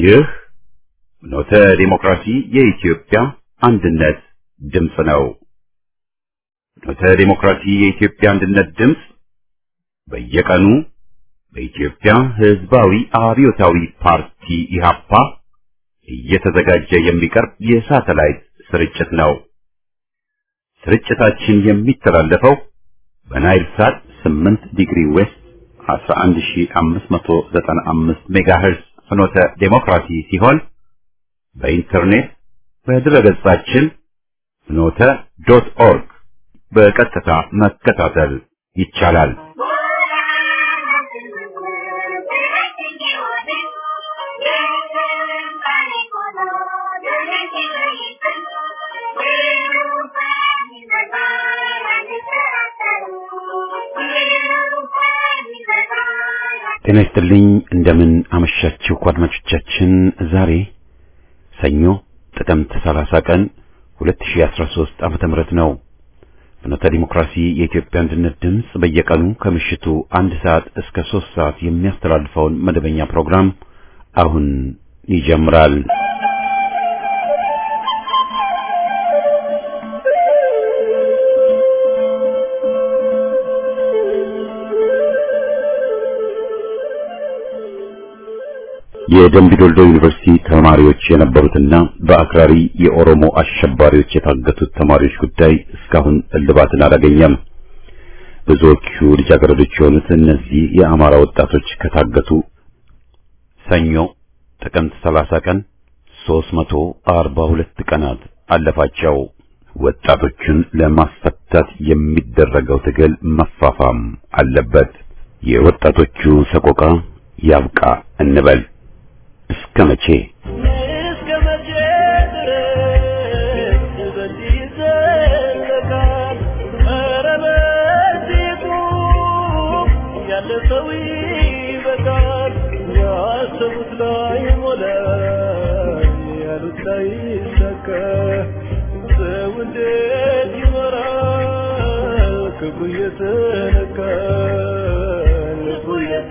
ይህ ኖተ ዲሞክራሲ የኢትዮጵያ አንድነት ድምፅ ነው። ኖተ ዲሞክራሲ የኢትዮጵያ አንድነት ድምፅ በየቀኑ በኢትዮጵያ ሕዝባዊ አብዮታዊ ፓርቲ ኢህአፓ እየተዘጋጀ የሚቀርብ የሳተላይት ስርጭት ነው። ስርጭታችን የሚተላለፈው በናይል ሳት 8 ዲግሪ ዌስት 11595 ሜጋሄርዝ ፍኖተ ዴሞክራሲ ሲሆን በኢንተርኔት በድረገጻችን ፍኖተ ዶት ኦርግ በቀጥታ መከታተል ይቻላል። ጤና ይስጥልኝ። እንደምን አመሻችሁ አድማጮቻችን። ዛሬ ሰኞ ጥቅምት 30 ቀን 2013 ዓመተ ምህረት ነው። ፍኖተ ዲሞክራሲ የኢትዮጵያ አንድነት ድምፅ በየቀኑ ከምሽቱ አንድ ሰዓት እስከ ሶስት ሰዓት የሚያስተላልፈውን መደበኛ ፕሮግራም አሁን ይጀምራል። የደምቢዶልዶ ዩኒቨርሲቲ ተማሪዎች የነበሩትና በአክራሪ የኦሮሞ አሸባሪዎች የታገቱት ተማሪዎች ጉዳይ እስካሁን እልባትን አላገኘም። ብዙዎቹ ልጃገረዶች የሆኑት እነዚህ የአማራ ወጣቶች ከታገቱ ሰኞ ጥቅምት 30 ቀን 342 ቀናት አለፋቸው። ወጣቶቹን ለማስፈታት የሚደረገው ትግል መፋፋም አለበት። የወጣቶቹ ሰቆቃ ያብቃ እንበል። እስከ መቼ እስከ መቼ ድረስ በዚህ ይዘለቃል? ኧረ በዚሁ ያለ ሰው ይበቃል። ያሰቡት ላይ ሞላ፣ ያሉት ላይ ይሳካ። ሰው እንዴት ይኖራል? ክብሩ እየተነካ ልቡ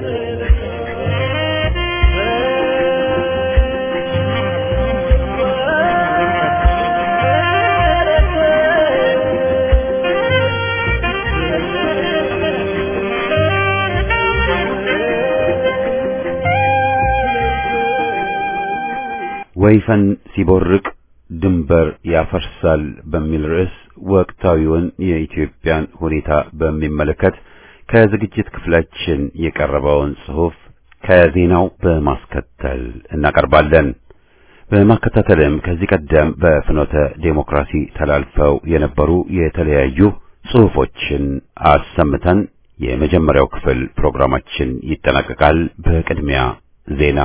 ወይፈን ሲቦርቅ ድንበር ያፈርሳል በሚል ርዕስ ወቅታዊውን የኢትዮጵያን ሁኔታ በሚመለከት ከዝግጅት ክፍላችን የቀረበውን ጽሑፍ ከዜናው በማስከተል እናቀርባለን። በማከታተልም ከዚህ ቀደም በፍኖተ ዴሞክራሲ ተላልፈው የነበሩ የተለያዩ ጽሑፎችን አሰምተን የመጀመሪያው ክፍል ፕሮግራማችን ይጠናቀቃል። በቅድሚያ ዜና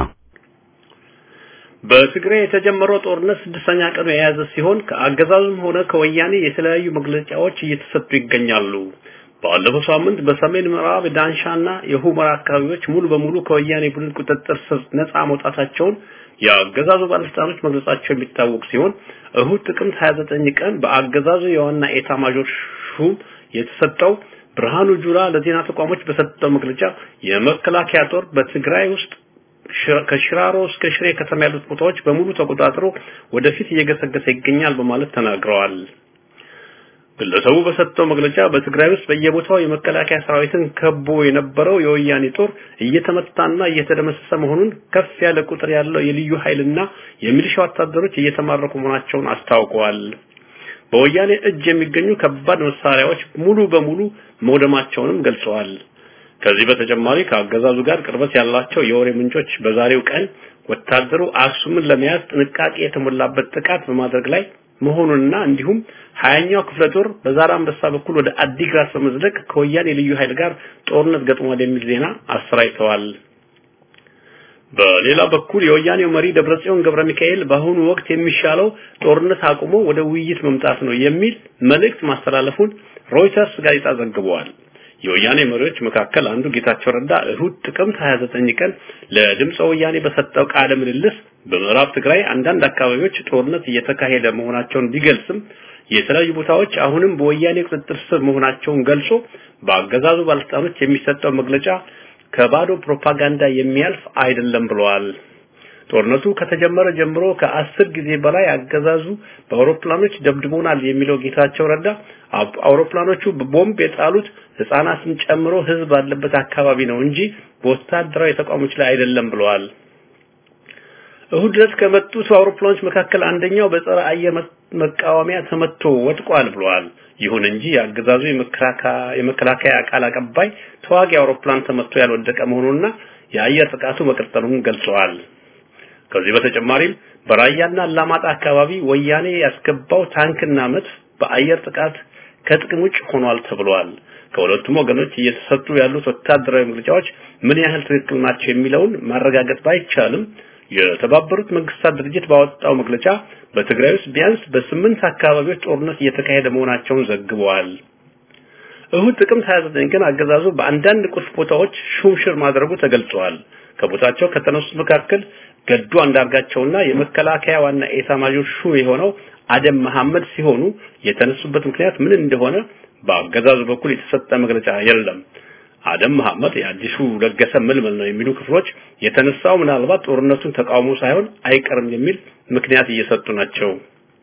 በትግራይ የተጀመረው ጦርነት ስድስተኛ ቀኑ የያዘ ሲሆን ከአገዛዙም ሆነ ከወያኔ የተለያዩ መግለጫዎች እየተሰጡ ይገኛሉ። ባለፈው ሳምንት በሰሜን ምዕራብ ዳንሻና የሁመራ አካባቢዎች ሙሉ በሙሉ ከወያኔ ቡድን ቁጥጥር ስር ነፃ መውጣታቸውን የአገዛዙ ባለስልጣኖች መግለጻቸው የሚታወቅ ሲሆን እሁድ ጥቅምት 29 ቀን በአገዛዙ የዋና ኤታ ማዦር ሹም የተሰጠው ብርሃኑ ጁላ ለዜና ተቋሞች በሰጠው መግለጫ የመከላከያ ጦር በትግራይ ውስጥ ከሽራሮ እስከ ሽሬ ከተማ ያሉት ቦታዎች በሙሉ ተቆጣጥሮ ወደፊት እየገሰገሰ ይገኛል በማለት ተናግረዋል። ግለሰቡ በሰጠው መግለጫ በትግራይ ውስጥ በየቦታው የመከላከያ ሰራዊትን ከቦ የነበረው የወያኔ ጦር እየተመታና እየተደመሰሰ መሆኑን ከፍ ያለ ቁጥር ያለው የልዩ ኃይልና የሚሊሻ ወታደሮች እየተማረኩ መሆናቸውን አስታውቀዋል። በወያኔ እጅ የሚገኙ ከባድ መሳሪያዎች ሙሉ በሙሉ መውደማቸውንም ገልጸዋል። ከዚህ በተጨማሪ ከአገዛዙ ጋር ቅርበት ያላቸው የወሬ ምንጮች በዛሬው ቀን ወታደሩ አክሱምን ለመያዝ ጥንቃቄ የተሞላበት ጥቃት በማድረግ ላይ መሆኑንና እንዲሁም ሀያኛው ክፍለ ጦር በዛራ አንበሳ በኩል ወደ አዲግራት በመዝለቅ ከወያኔ ልዩ ኃይል ጋር ጦርነት ገጥሟል የሚል ዜና አሰራጭተዋል። በሌላ በኩል የወያኔው መሪ ደብረጽዮን ገብረ ሚካኤል በአሁኑ ወቅት የሚሻለው ጦርነት አቁሞ ወደ ውይይት መምጣት ነው የሚል መልእክት ማስተላለፉን ሮይተርስ ጋዜጣ ዘግበዋል። የወያኔ መሪዎች መካከል አንዱ ጌታቸው ረዳ እሁድ ጥቅምት 29 ቀን ለድምፀ ወያኔ በሰጠው ቃለ ምልልስ በምዕራብ ትግራይ አንዳንድ አካባቢዎች ጦርነት እየተካሄደ መሆናቸውን ቢገልጽም የተለያዩ ቦታዎች አሁንም በወያኔ ቁጥጥር ስር መሆናቸውን ገልጾ በአገዛዙ ባለስልጣኖች የሚሰጠው መግለጫ ከባዶ ፕሮፓጋንዳ የሚያልፍ አይደለም ብለዋል። ጦርነቱ ከተጀመረ ጀምሮ ከአስር ጊዜ በላይ አገዛዙ በአውሮፕላኖች ደብድቦናል የሚለው ጌታቸው ረዳ አውሮፕላኖቹ በቦምብ የጣሉት ህፃናትን ጨምሮ ህዝብ ባለበት አካባቢ ነው እንጂ በወታደራዊ ተቋሞች ላይ አይደለም ብለዋል። እሁድ ዕለት ከመጡት አውሮፕላኖች መካከል አንደኛው በጸረ አየር መቃወሚያ ተመቶ ወድቋል ብለዋል። ይሁን እንጂ የአገዛዙ የመከላከያ ቃል አቀባይ ተዋጊ አውሮፕላን ተመቶ ያልወደቀ መሆኑንና የአየር ጥቃቱ መቀጠሉን ገልጸዋል። ከዚህ በተጨማሪም በራያና አላማጣ አካባቢ ወያኔ ያስገባው ታንክና መድፍ በአየር ጥቃት ከጥቅም ውጭ ሆኗል ተብሏል። ከሁለቱም ወገኖች እየተሰጡ ያሉት ወታደራዊ መግለጫዎች ምን ያህል ትክክል ናቸው የሚለውን ማረጋገጥ ባይቻልም የተባበሩት መንግስታት ድርጅት ባወጣው መግለጫ በትግራይ ውስጥ ቢያንስ በስምንት አካባቢዎች ጦርነት እየተካሄደ መሆናቸውን ዘግበዋል። እሁድ ጥቅምት 29 ቀን አገዛዙ በአንዳንድ ቁልፍ ቦታዎች ሹምሽር ማድረጉ ተገልጿል። ከቦታቸው ከተነሱት መካከል ገዱ አንዳርጋቸውና የመከላከያ ዋና ኤታ ማዦር ሹም የሆነው አደም መሐመድ ሲሆኑ የተነሱበት ምክንያት ምን እንደሆነ በአገዛዙ በኩል የተሰጠ መግለጫ የለም። አደም መሐመድ የአዲሱ ለገሰ ምልምል ነው የሚሉ ክፍሎች የተነሳው ምናልባት ጦርነቱን ተቃውሞ ሳይሆን አይቀርም የሚል ምክንያት እየሰጡ ናቸው።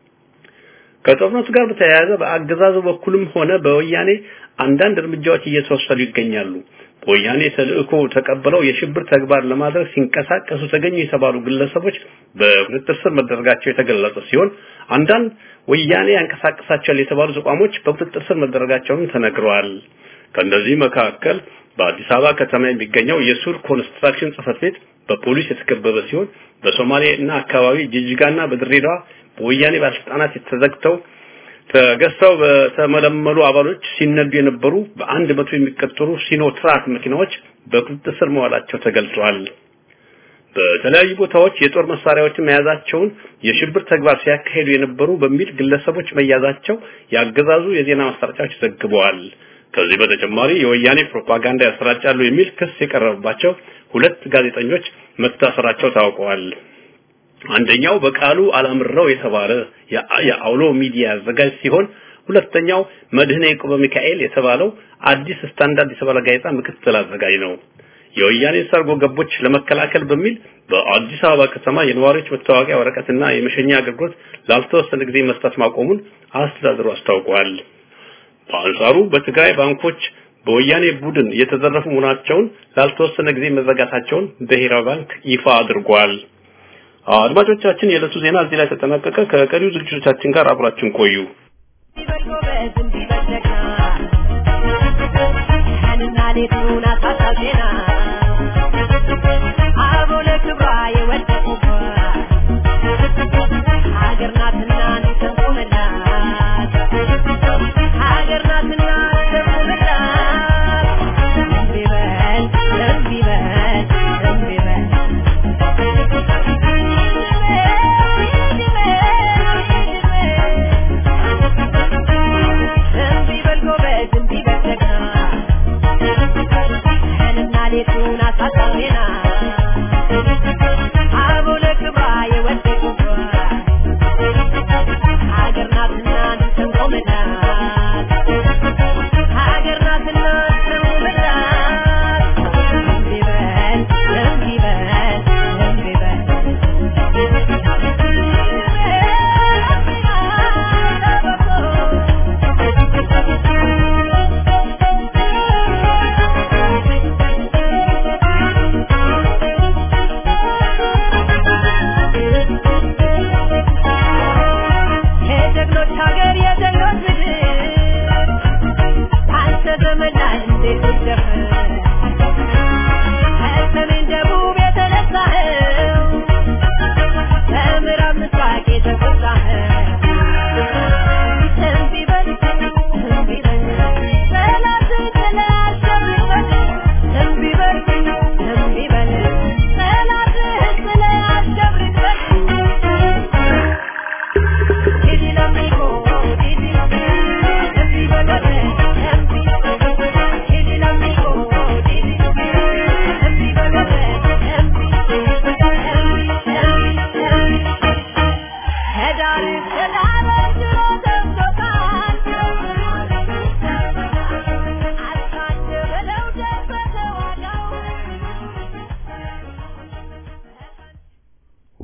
ከጦርነቱ ጋር በተያያዘ በአገዛዙ በኩልም ሆነ በወያኔ አንዳንድ እርምጃዎች እየተወሰዱ ይገኛሉ። በወያኔ ተልእኮ ተቀብለው የሽብር ተግባር ለማድረግ ሲንቀሳቀሱ ተገኙ የተባሉ ግለሰቦች በቁጥጥር ስር መደረጋቸው የተገለጸ ሲሆን አንዳንድ ወያኔ ያንቀሳቀሳቸዋል የተባሉ ተቋሞች በቁጥጥር ስር መደረጋቸውን ተነግረዋል። ከእነዚህ መካከል በአዲስ አበባ ከተማ የሚገኘው የሱር ኮንስትራክሽን ጽህፈት ቤት በፖሊስ የተከበበ ሲሆን በሶማሌ እና አካባቢ ጅጅጋና በድሬዳዋ በወያኔ ባለስልጣናት የተዘግተው ተገዝተው በተመለመሉ አባሎች ሲነዱ የነበሩ በአንድ መቶ የሚቆጠሩ ሲኖትራክ መኪናዎች በቁጥጥር ስር መዋላቸው ተገልጿል። በተለያዩ ቦታዎች የጦር መሳሪያዎችን መያዛቸውን የሽብር ተግባር ሲያካሂዱ የነበሩ በሚል ግለሰቦች መያዛቸው ያገዛዙ የዜና ማሰራጫዎች ዘግበዋል። ከዚህ በተጨማሪ የወያኔ ፕሮፓጋንዳ ያሰራጫሉ የሚል ክስ የቀረበባቸው ሁለት ጋዜጠኞች መታሰራቸው ታውቀዋል። አንደኛው በቃሉ አላምረው የተባለ የአውሎ ሚዲያ አዘጋጅ ሲሆን ሁለተኛው መድህነ ያዕቆብ ሚካኤል የተባለው አዲስ ስታንዳርድ የተባለ ጋዜጣ ምክትል አዘጋጅ ነው። የወያኔ ሰርጎ ገቦች ለመከላከል በሚል በአዲስ አበባ ከተማ የነዋሪዎች መታወቂያ ወረቀትና የመሸኛ አገልግሎት ላልተወሰነ ጊዜ መስጠት ማቆሙን አስተዳደሩ አስታውቋል። በአንጻሩ በትግራይ ባንኮች በወያኔ ቡድን የተዘረፉ መሆናቸውን ላልተወሰነ ጊዜ መዘጋታቸውን ብሔራዊ ባንክ ይፋ አድርጓል። አድማጮቻችን፣ የዕለቱ ዜና እዚህ ላይ ተጠናቀቀ። ከቀሪው ዝግጅቶቻችን ጋር አብራችን ቆዩ። ሀገር ናትና እንሰንቁምላት ሀገር ናትና እንሰንቁምላት እምቢ በል እምቢ በል እምቢ በል እምቢ በል ጎበዝ እምቢ በል ጀግና ቀንና ሌቱን አሳሳቢና አቦ ለክብሯ የወደቁባት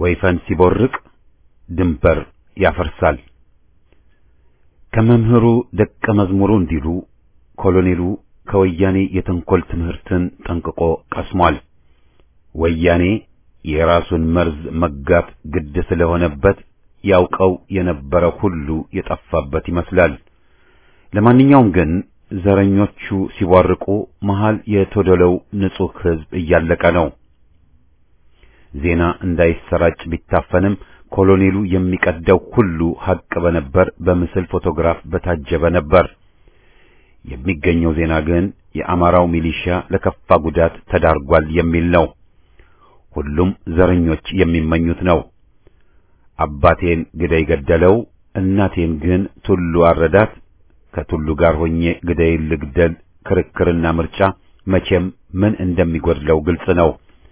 ወይፈን ሲቦርቅ ድንበር ያፈርሳል። ከመምህሩ ደቀ መዝሙሩ እንዲሉ ኮሎኔሉ ከወያኔ የተንኮል ትምህርትን ጠንቅቆ ቀስሟል። ወያኔ የራሱን መርዝ መጋት ግድ ስለሆነበት ያውቀው የነበረ ሁሉ የጠፋበት ይመስላል። ለማንኛውም ግን ዘረኞቹ ሲቧርቁ መሃል የተዶለው ንጹሕ ሕዝብ እያለቀ ነው። ዜና እንዳይሰራጭ ቢታፈንም ኮሎኔሉ የሚቀደው ሁሉ ሐቅ በነበር በምስል ፎቶግራፍ በታጀበ ነበር። የሚገኘው ዜና ግን የአማራው ሚሊሺያ ለከፋ ጉዳት ተዳርጓል የሚል ነው። ሁሉም ዘረኞች የሚመኙት ነው። አባቴን ግደይ ገደለው፣ እናቴን ግን ቱሉ አረዳት፣ ከቱሉ ጋር ሆኜ ግደይን ልግደል፣ ክርክርና ምርጫ መቼም ምን እንደሚጎድለው ግልጽ ነው።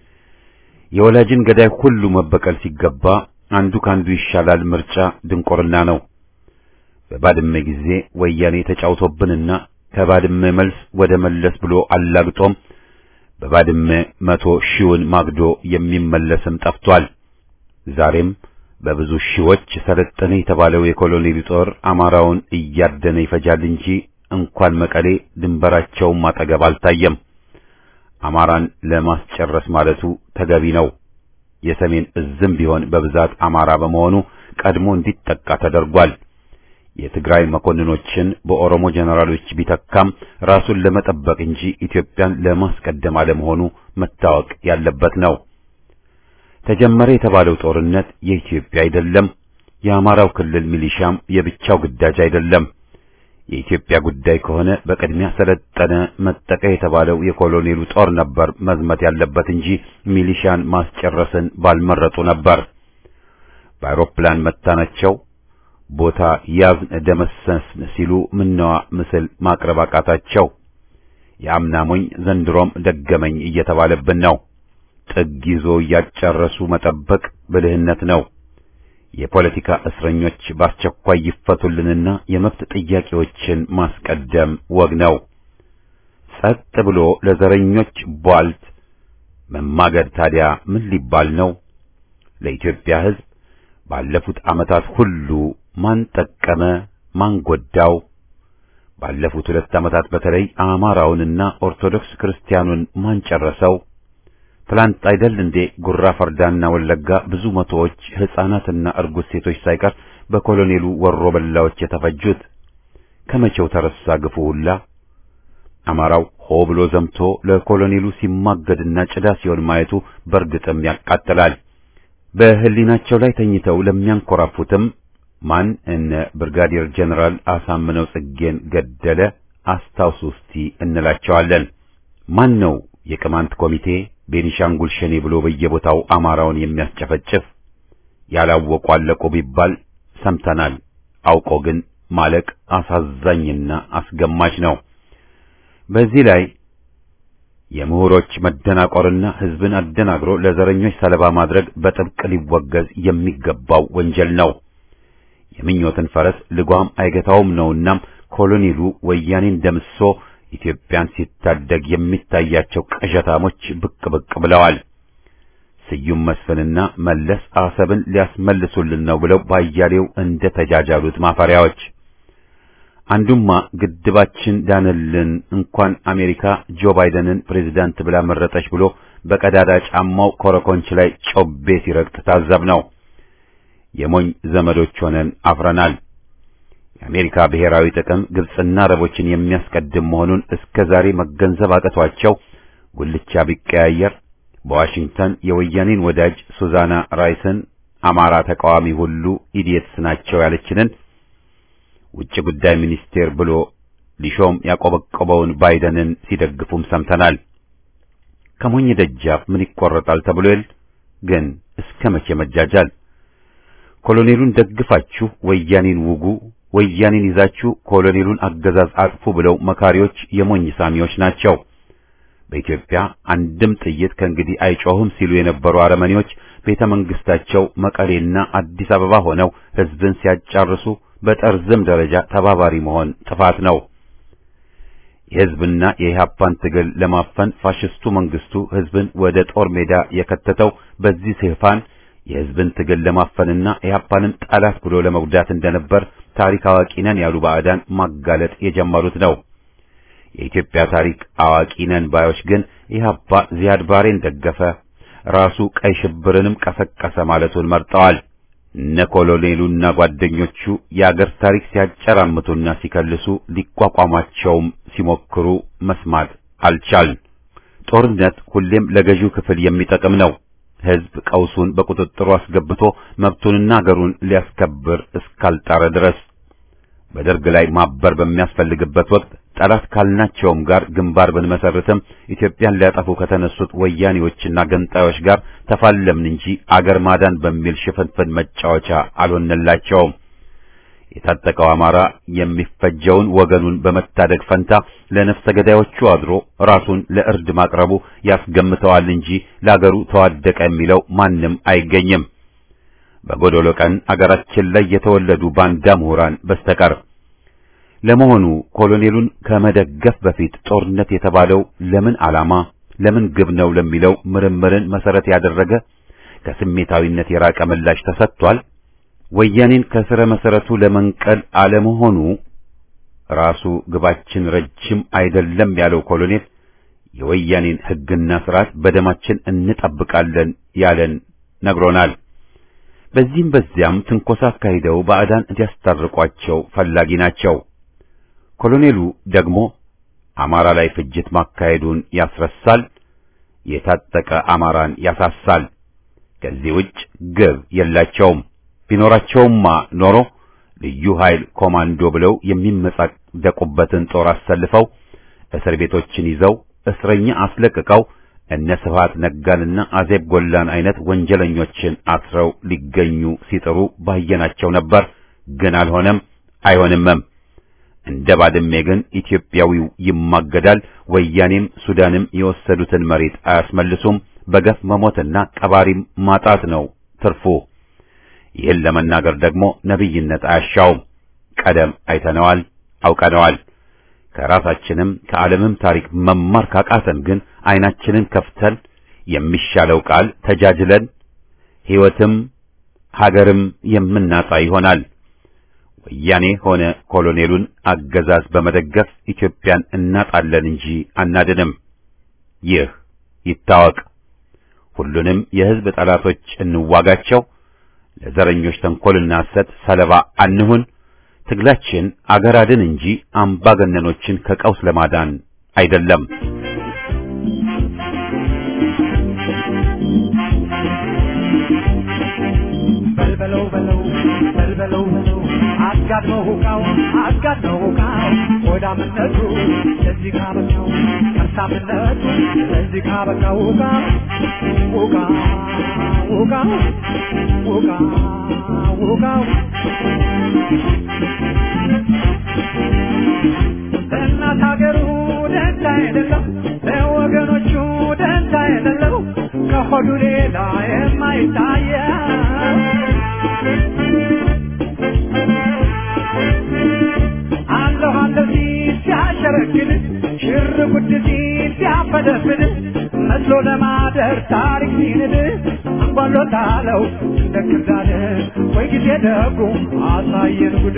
የወላጅን ገዳይ ሁሉ መበቀል ሲገባ አንዱ ካንዱ ይሻላል ምርጫ ድንቁርና ነው። በባድመ ጊዜ ወያኔ ተጫውቶብንና ከባድመ መልስ ወደ መለስ ብሎ አላግጦም በባድመ መቶ ሺውን ማግዶ የሚመለስም ጠፍቷል። ዛሬም በብዙ ሺዎች ሰለጠነ የተባለው የኮሎኔሉ ጦር አማራውን እያደነ ይፈጃል እንጂ እንኳን መቀሌ ድንበራቸውም አጠገብ አልታየም። አማራን ለማስጨረስ ማለቱ ተገቢ ነው። የሰሜን እዝም ቢሆን በብዛት አማራ በመሆኑ ቀድሞ እንዲጠቃ ተደርጓል። የትግራይ መኮንኖችን በኦሮሞ ጀነራሎች ቢተካም ራሱን ለመጠበቅ እንጂ ኢትዮጵያን ለማስቀደም አለመሆኑ መታወቅ ያለበት ነው። ተጀመረ የተባለው ጦርነት የኢትዮጵያ አይደለም። የአማራው ክልል ሚሊሻም የብቻው ግዳጅ አይደለም። የኢትዮጵያ ጉዳይ ከሆነ በቅድሚያ ሰለጠነ መጠቀ የተባለው የኮሎኔሉ ጦር ነበር መዝመት ያለበት እንጂ ሚሊሻን ማስጨረስን ባልመረጡ ነበር። በአውሮፕላን መታናቸው ቦታ ያዝን ደመሰስን ሲሉ ምነዋ ምስል ማቅረብ አቃታቸው። የአምናሞኝ ዘንድሮም ደገመኝ እየተባለብን ነው። ጥግ ይዞ እያጨረሱ መጠበቅ ብልህነት ነው። የፖለቲካ እስረኞች በአስቸኳይ ይፈቱልንና የመብት ጥያቄዎችን ማስቀደም ወግ ነው። ጸጥ ብሎ ለዘረኞች ቧልት መማገድ ታዲያ ምን ሊባል ነው? ለኢትዮጵያ ሕዝብ ባለፉት ዓመታት ሁሉ ማን ጠቀመ? ማን ጎዳው? ባለፉት ሁለት ዓመታት በተለይ አማራውንና ኦርቶዶክስ ክርስቲያኑን ማን ጨረሰው? ትላንት አይደል እንዴ ጉራ ፈርዳና ወለጋ ብዙ መቶዎች ሕፃናትና እርጉዝ ሴቶች ሳይቀር በኮሎኔሉ ወሮ በላዎች የተፈጁት? ከመቼው ተረሳ ግፉ ሁላ? አማራው ሆ ብሎ ዘምቶ ለኮሎኔሉ ሲማገድና ጭዳ ሲሆን ማየቱ በእርግጥም ያቃጥላል። በህሊናቸው ላይ ተኝተው ለሚያንኮራፉትም ማን እነ ብርጋዴር ጀነራል አሳምነው ጽጌን ገደለ አስታውሱ እስቲ እንላቸዋለን። ማን ነው የቅማንት ኮሚቴ ቤኒሻንጉል ሸኔ ብሎ በየቦታው አማራውን የሚያስጨፈጭፍ? ያላወቁ አለቁ ቢባል ሰምተናል። አውቆ ግን ማለቅ አሳዛኝና አስገማች ነው። በዚህ ላይ የምሁሮች መደናቆርና ህዝብን አደናግሮ ለዘረኞች ሰለባ ማድረግ በጥብቅ ሊወገዝ የሚገባው ወንጀል ነው። የምኞትን ፈረስ ልጓም አይገታውም ነውናም ኮሎኔሉ ወያኔን ደምሶ ኢትዮጵያን ሲታደግ የሚታያቸው ቅዠታሞች ብቅ ብቅ ብለዋል። ስዩም መስፍንና መለስ አሰብን ሊያስመልሱልን ነው ብለው ባያሌው እንደ ተጃጃሉት ማፈሪያዎች አንዱማ ግድባችን ዳንልን እንኳን አሜሪካ ጆ ባይደንን ፕሬዝዳንት ብላ መረጠች ብሎ በቀዳዳ ጫማው ኮረኮንች ላይ ጮቤ ሲረግጥ ታዘብ ነው። የሞኝ ዘመዶች ሆነን አፍረናል። የአሜሪካ ብሔራዊ ጥቅም ግብጽና አረቦችን የሚያስቀድም መሆኑን እስከ ዛሬ መገንዘብ አቅቷቸው ጉልቻ ቢቀያየር በዋሽንግተን የወያኔን ወዳጅ ሱዛና ራይስን አማራ ተቃዋሚ ሁሉ ኢዲየትስ ናቸው ያለችንን ውጭ ጉዳይ ሚኒስቴር ብሎ ሊሾም ያቆበቆበውን ባይደንን ሲደግፉም ሰምተናል። ከሞኝ ደጃፍ ምን ይቆረጣል ተብሎ የል ግን እስከ መቼ መጃጃል? ኮሎኔሉን ደግፋችሁ ወያኔን ውጉ፣ ወያኔን ይዛችሁ ኮሎኔሉን አገዛዝ አጥፉ ብለው መካሪዎች የሞኝ ሳሚዎች ናቸው። በኢትዮጵያ አንድም ጥይት ከእንግዲህ አይጮህም ሲሉ የነበሩ አረመኔዎች ቤተ መንግስታቸው መቀሌና አዲስ አበባ ሆነው ህዝብን ሲያጫርሱ በጠርዝም ደረጃ ተባባሪ መሆን ጥፋት ነው። የህዝብና የኢህአፓን ትግል ለማፈን ፋሽስቱ መንግስቱ ህዝብን ወደ ጦር ሜዳ የከተተው በዚህ ሽፋን የሕዝብን ትግል ለማፈንና ኢህአፓንም ጠላት ብሎ ለመጉዳት እንደነበር ታሪክ አዋቂ ነን ያሉ ባዕዳን ማጋለጥ የጀመሩት ነው። የኢትዮጵያ ታሪክ አዋቂ ነን ባዮች ግን ኢህአፓ ዚያድ ባሬን ደገፈ፣ ራሱ ቀይ ሽብርንም ቀሰቀሰ ማለቱን መርጠዋል። እነ ኮሎኔሉና ጓደኞቹ የአገር ታሪክ ሲያጨራምቱና ሲከልሱ ሊቋቋሟቸውም ሲሞክሩ መስማት አልቻልን። ጦርነት ሁሌም ለገዢው ክፍል የሚጠቅም ነው። ሕዝብ ቀውሱን በቁጥጥሩ አስገብቶ መብቱንና አገሩን ሊያስከብር እስካልጣረ ድረስ በደርግ ላይ ማበር በሚያስፈልግበት ወቅት ጠላት ካልናቸውም ጋር ግንባር ብንመሰርትም ኢትዮጵያን ሊያጠፉ ከተነሱት ወያኔዎችና ገንጣዮች ጋር ተፋለምን እንጂ አገር ማዳን በሚል ሽፍንፍን መጫወቻ አልሆነላቸውም። የታጠቀው አማራ የሚፈጀውን ወገኑን በመታደግ ፈንታ ለነፍሰ ገዳዮቹ አድሮ ራሱን ለእርድ ማቅረቡ ያስገምተዋል እንጂ ለአገሩ ተዋደቀ የሚለው ማንም አይገኝም። በጎዶሎ ቀን አገራችን ላይ የተወለዱ ባንዳ ምሁራን በስተቀር። ለመሆኑ ኮሎኔሉን ከመደገፍ በፊት ጦርነት የተባለው ለምን ዓላማ፣ ለምን ግብ ነው ለሚለው ምርምርን መሰረት ያደረገ ከስሜታዊነት የራቀ ምላሽ ተሰጥቷል? ወያኔን ከስረ መሰረቱ ለመንቀል አለመሆኑ ራሱ ግባችን ረጅም አይደለም ያለው ኮሎኔል የወያኔን ሕግና ስርዓት በደማችን እንጠብቃለን ያለን ነግሮናል። በዚህም በዚያም ትንኮሳ አካሂደው ባዕዳን እንዲያስታርቋቸው ፈላጊ ናቸው። ኮሎኔሉ ደግሞ አማራ ላይ ፍጅት ማካሄዱን ያስረሳል፣ የታጠቀ አማራን ያሳሳል። ከዚህ ውጭ ግብ የላቸውም። ቢኖራቸውማ ኖሮ ልዩ ኃይል ኮማንዶ ብለው የሚመጻደቁበትን ጦር አሰልፈው እስር ቤቶችን ይዘው እስረኛ አስለቅቀው እነ ስብሐት ነጋንና አዜብ ጎላን አይነት ወንጀለኞችን አስረው ሊገኙ ሲጥሩ ባየናቸው ነበር። ግን አልሆነም፣ አይሆንምም። እንደ ባድሜ ግን ኢትዮጵያዊው ይማገዳል። ወያኔም ሱዳንም የወሰዱትን መሬት አያስመልሱም። በገፍ መሞትና ቀባሪም ማጣት ነው ትርፉ። ይህን ለመናገር ደግሞ ነቢይነት አያሻውም። ቀደም አይተነዋል፣ አውቀነዋል። ከራሳችንም ከዓለምም ታሪክ መማር ካቃተን ግን ዓይናችንን ከፍተን የሚሻለው ቃል ተጃጅለን ሕይወትም ሀገርም የምናጣ ይሆናል። ወያኔ ሆነ ኮሎኔሉን አገዛዝ በመደገፍ ኢትዮጵያን እናጣለን እንጂ አናድንም። ይህ ይታወቅ። ሁሉንም የሕዝብ ጠላቶች እንዋጋቸው። ለዘረኞች ተንኮልና ሐሰት ሰለባ አንሁን። ትግላችን አገር አድን እንጂ አምባገነኖችን ከቀውስ ለማዳን አይደለም። በልበለው በለው በልበለው በለው አጋድመው ሁቃው አጋድመው ሁቃው ሆዳምነቱ ለዚህ ካበቃው ከርሳምነቱ ለዚህ ካበቃው ሁቃ ሁቃ ሁቃ ሁቃ ሁቃው ለእናት ሀገሩ ደንታ የሌለው ለወገኖቹ ደንታ የሌለው ከሆዱ ሌላ የማይታየው አለሁ አለሁ ሲል ሲያሸረግድ ሽር ጉድ ሲል ሲያፈደፍድ መስሎ ለማደር ታሪክ ሲንድ አንጓሎ ታለው እንደ ክርዳድ ወይ ጊዜ ደጉ አሳየን ጉድ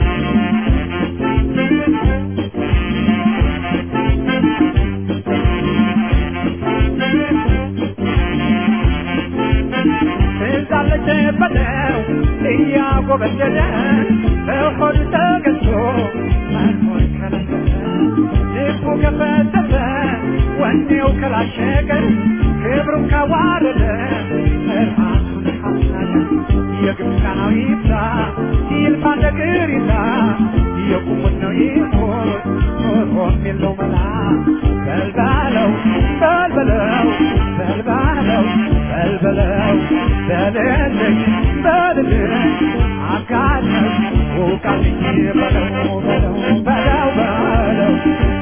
እንዳለች በለው እያጎበደደ በሆዱ ተገዝቶ መኖር ከለከለ ልቡ ከፈተተ ወኔው ከላሸቀ ክብሩን ካዋረደ ራሱን ካስናቀ የግብፃናዊ ይብዛ ይልፋ ነገር ይዛ የቁሙት ነው ይሞት ኖሮም የለው መላ በልባለው በልበለው በልባለው በልበለው በልልኝ በልልኝ አጋለኝ ውቃልኝ በለው በለው በለው በለው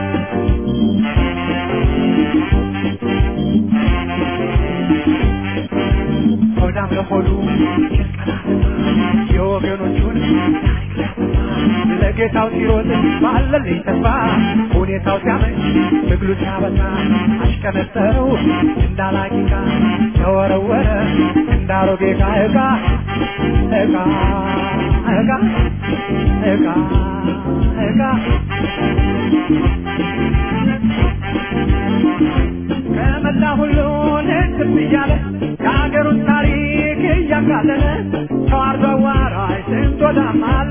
ሆዳም ለሆዱ የወገኖቹን ታሪክ ሊያጠፋ ጌታው ሲሮጥ ባለልኝ ተስፋ ሁኔታው ሲያመች ትግሉ ሲያበዛ አሽቀነጠረው እንዳላቂቃ ተወረወረ እንዳሮጌ ዕቃ ዕቃ ዕቃ ዕቃ ዕቃ ዕቃ ከመላ ሁሉን ትብ እያለ የሀገሩን ታሪክ እያቃለለ ተዋርዶ አዋራጅ ስንት ወዳም አለ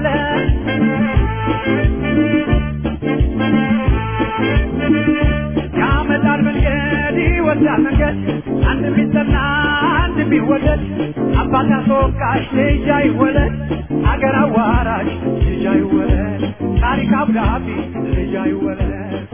ያመጣል መንገድ ይወስዳል መንገድ አንድ ቢጠና አንድ ቢወደድ አባት አስወቃሽ ልጅ አይወለድ አገር አዋራጅ ልጅ አይወለድ ታሪክ አብዳቢ ልጅ አይወለድ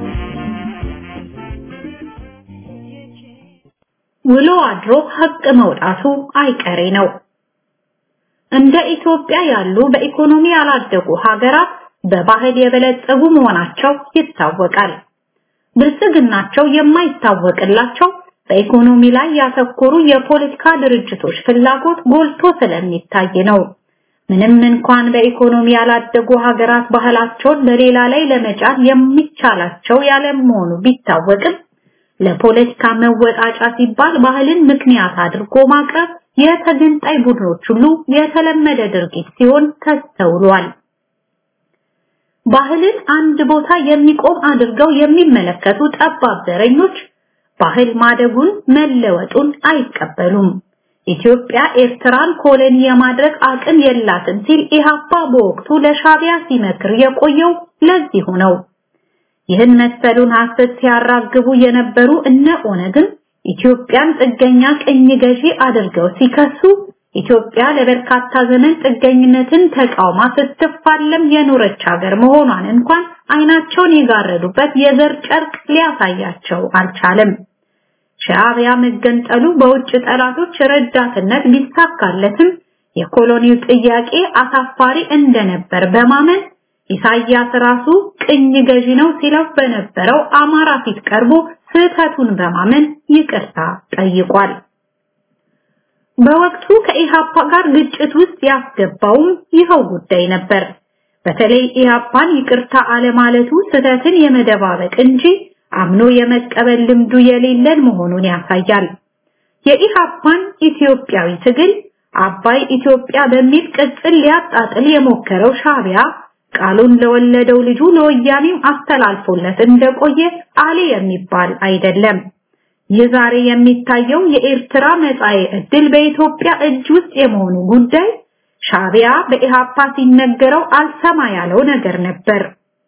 ውሎ አድሮ ሀቅ መውጣቱ አይቀሬ ነው። እንደ ኢትዮጵያ ያሉ በኢኮኖሚ ያላደጉ ሀገራት በባህል የበለጸጉ መሆናቸው ይታወቃል። ብልጽግናቸው የማይታወቅላቸው በኢኮኖሚ ላይ ያተኮሩ የፖለቲካ ድርጅቶች ፍላጎት ጎልቶ ስለሚታይ ነው። ምንም እንኳን በኢኮኖሚ ያላደጉ ሀገራት ባህላቸውን በሌላ ላይ ለመጫን የሚቻላቸው ያለመሆኑ ቢታወቅም ለፖለቲካ መወጣጫ ሲባል ባህልን ምክንያት አድርጎ ማቅረብ የተገንጣይ ቡድኖች ሁሉ የተለመደ ድርጊት ሲሆን ተስተውሏል። ባህልን አንድ ቦታ የሚቆም አድርገው የሚመለከቱ ጠባብ ዘረኞች ባህል ማደጉን መለወጡን አይቀበሉም። ኢትዮጵያ ኤርትራን ኮሎኒ የማድረግ አቅም የላትም ሲል ኢህአፓ በወቅቱ ለሻቢያ ሲመክር የቆየው ለዚሁ ነው። ይህን መሰሉን ሐሰት ሲያራግቡ የነበሩ እነ ኦነግን ኢትዮጵያን ጥገኛ ቅኝ ገዢ አድርገው ሲከሱ ኢትዮጵያ ለበርካታ ዘመን ጥገኝነትን ተቃውማ ስትፋለም የኖረች ሀገር መሆኗን እንኳን አይናቸውን የጋረዱበት የዘር ጨርቅ ሊያሳያቸው አልቻለም። ሻዕቢያ መገንጠሉ በውጭ ጠላቶች ረዳትነት ቢሳካለትም የኮሎኒው ጥያቄ አሳፋሪ እንደነበር በማመን ኢሳያስ ራሱ ቅኝ ገዢ ነው ሲለው በነበረው አማራ ፊት ቀርቦ ስህተቱን በማመን ይቅርታ ጠይቋል። በወቅቱ ከኢሃፓ ጋር ግጭት ውስጥ ያስገባውም ይኸው ጉዳይ ነበር። በተለይ ኢሃፓን ይቅርታ አለማለቱ ስህተትን የመደባበቅ እንጂ አምኖ የመቀበል ልምዱ የሌለን መሆኑን ያሳያል። የኢሃፓን ኢትዮጵያዊ ትግል አባይ ኢትዮጵያ በሚል ቅጽል ሊያጣጥል የሞከረው ሻቢያ ቃሉን ለወለደው ልጁ ለወያኔም አስተላልፎለት እንደቆየ አሌ የሚባል አይደለም። ይህ ዛሬ የሚታየው የኤርትራ መጻኤ ዕድል በኢትዮጵያ እጅ ውስጥ የመሆኑ ጉዳይ ሻቢያ በኢሃፓ ሲነገረው አልሰማ ያለው ነገር ነበር።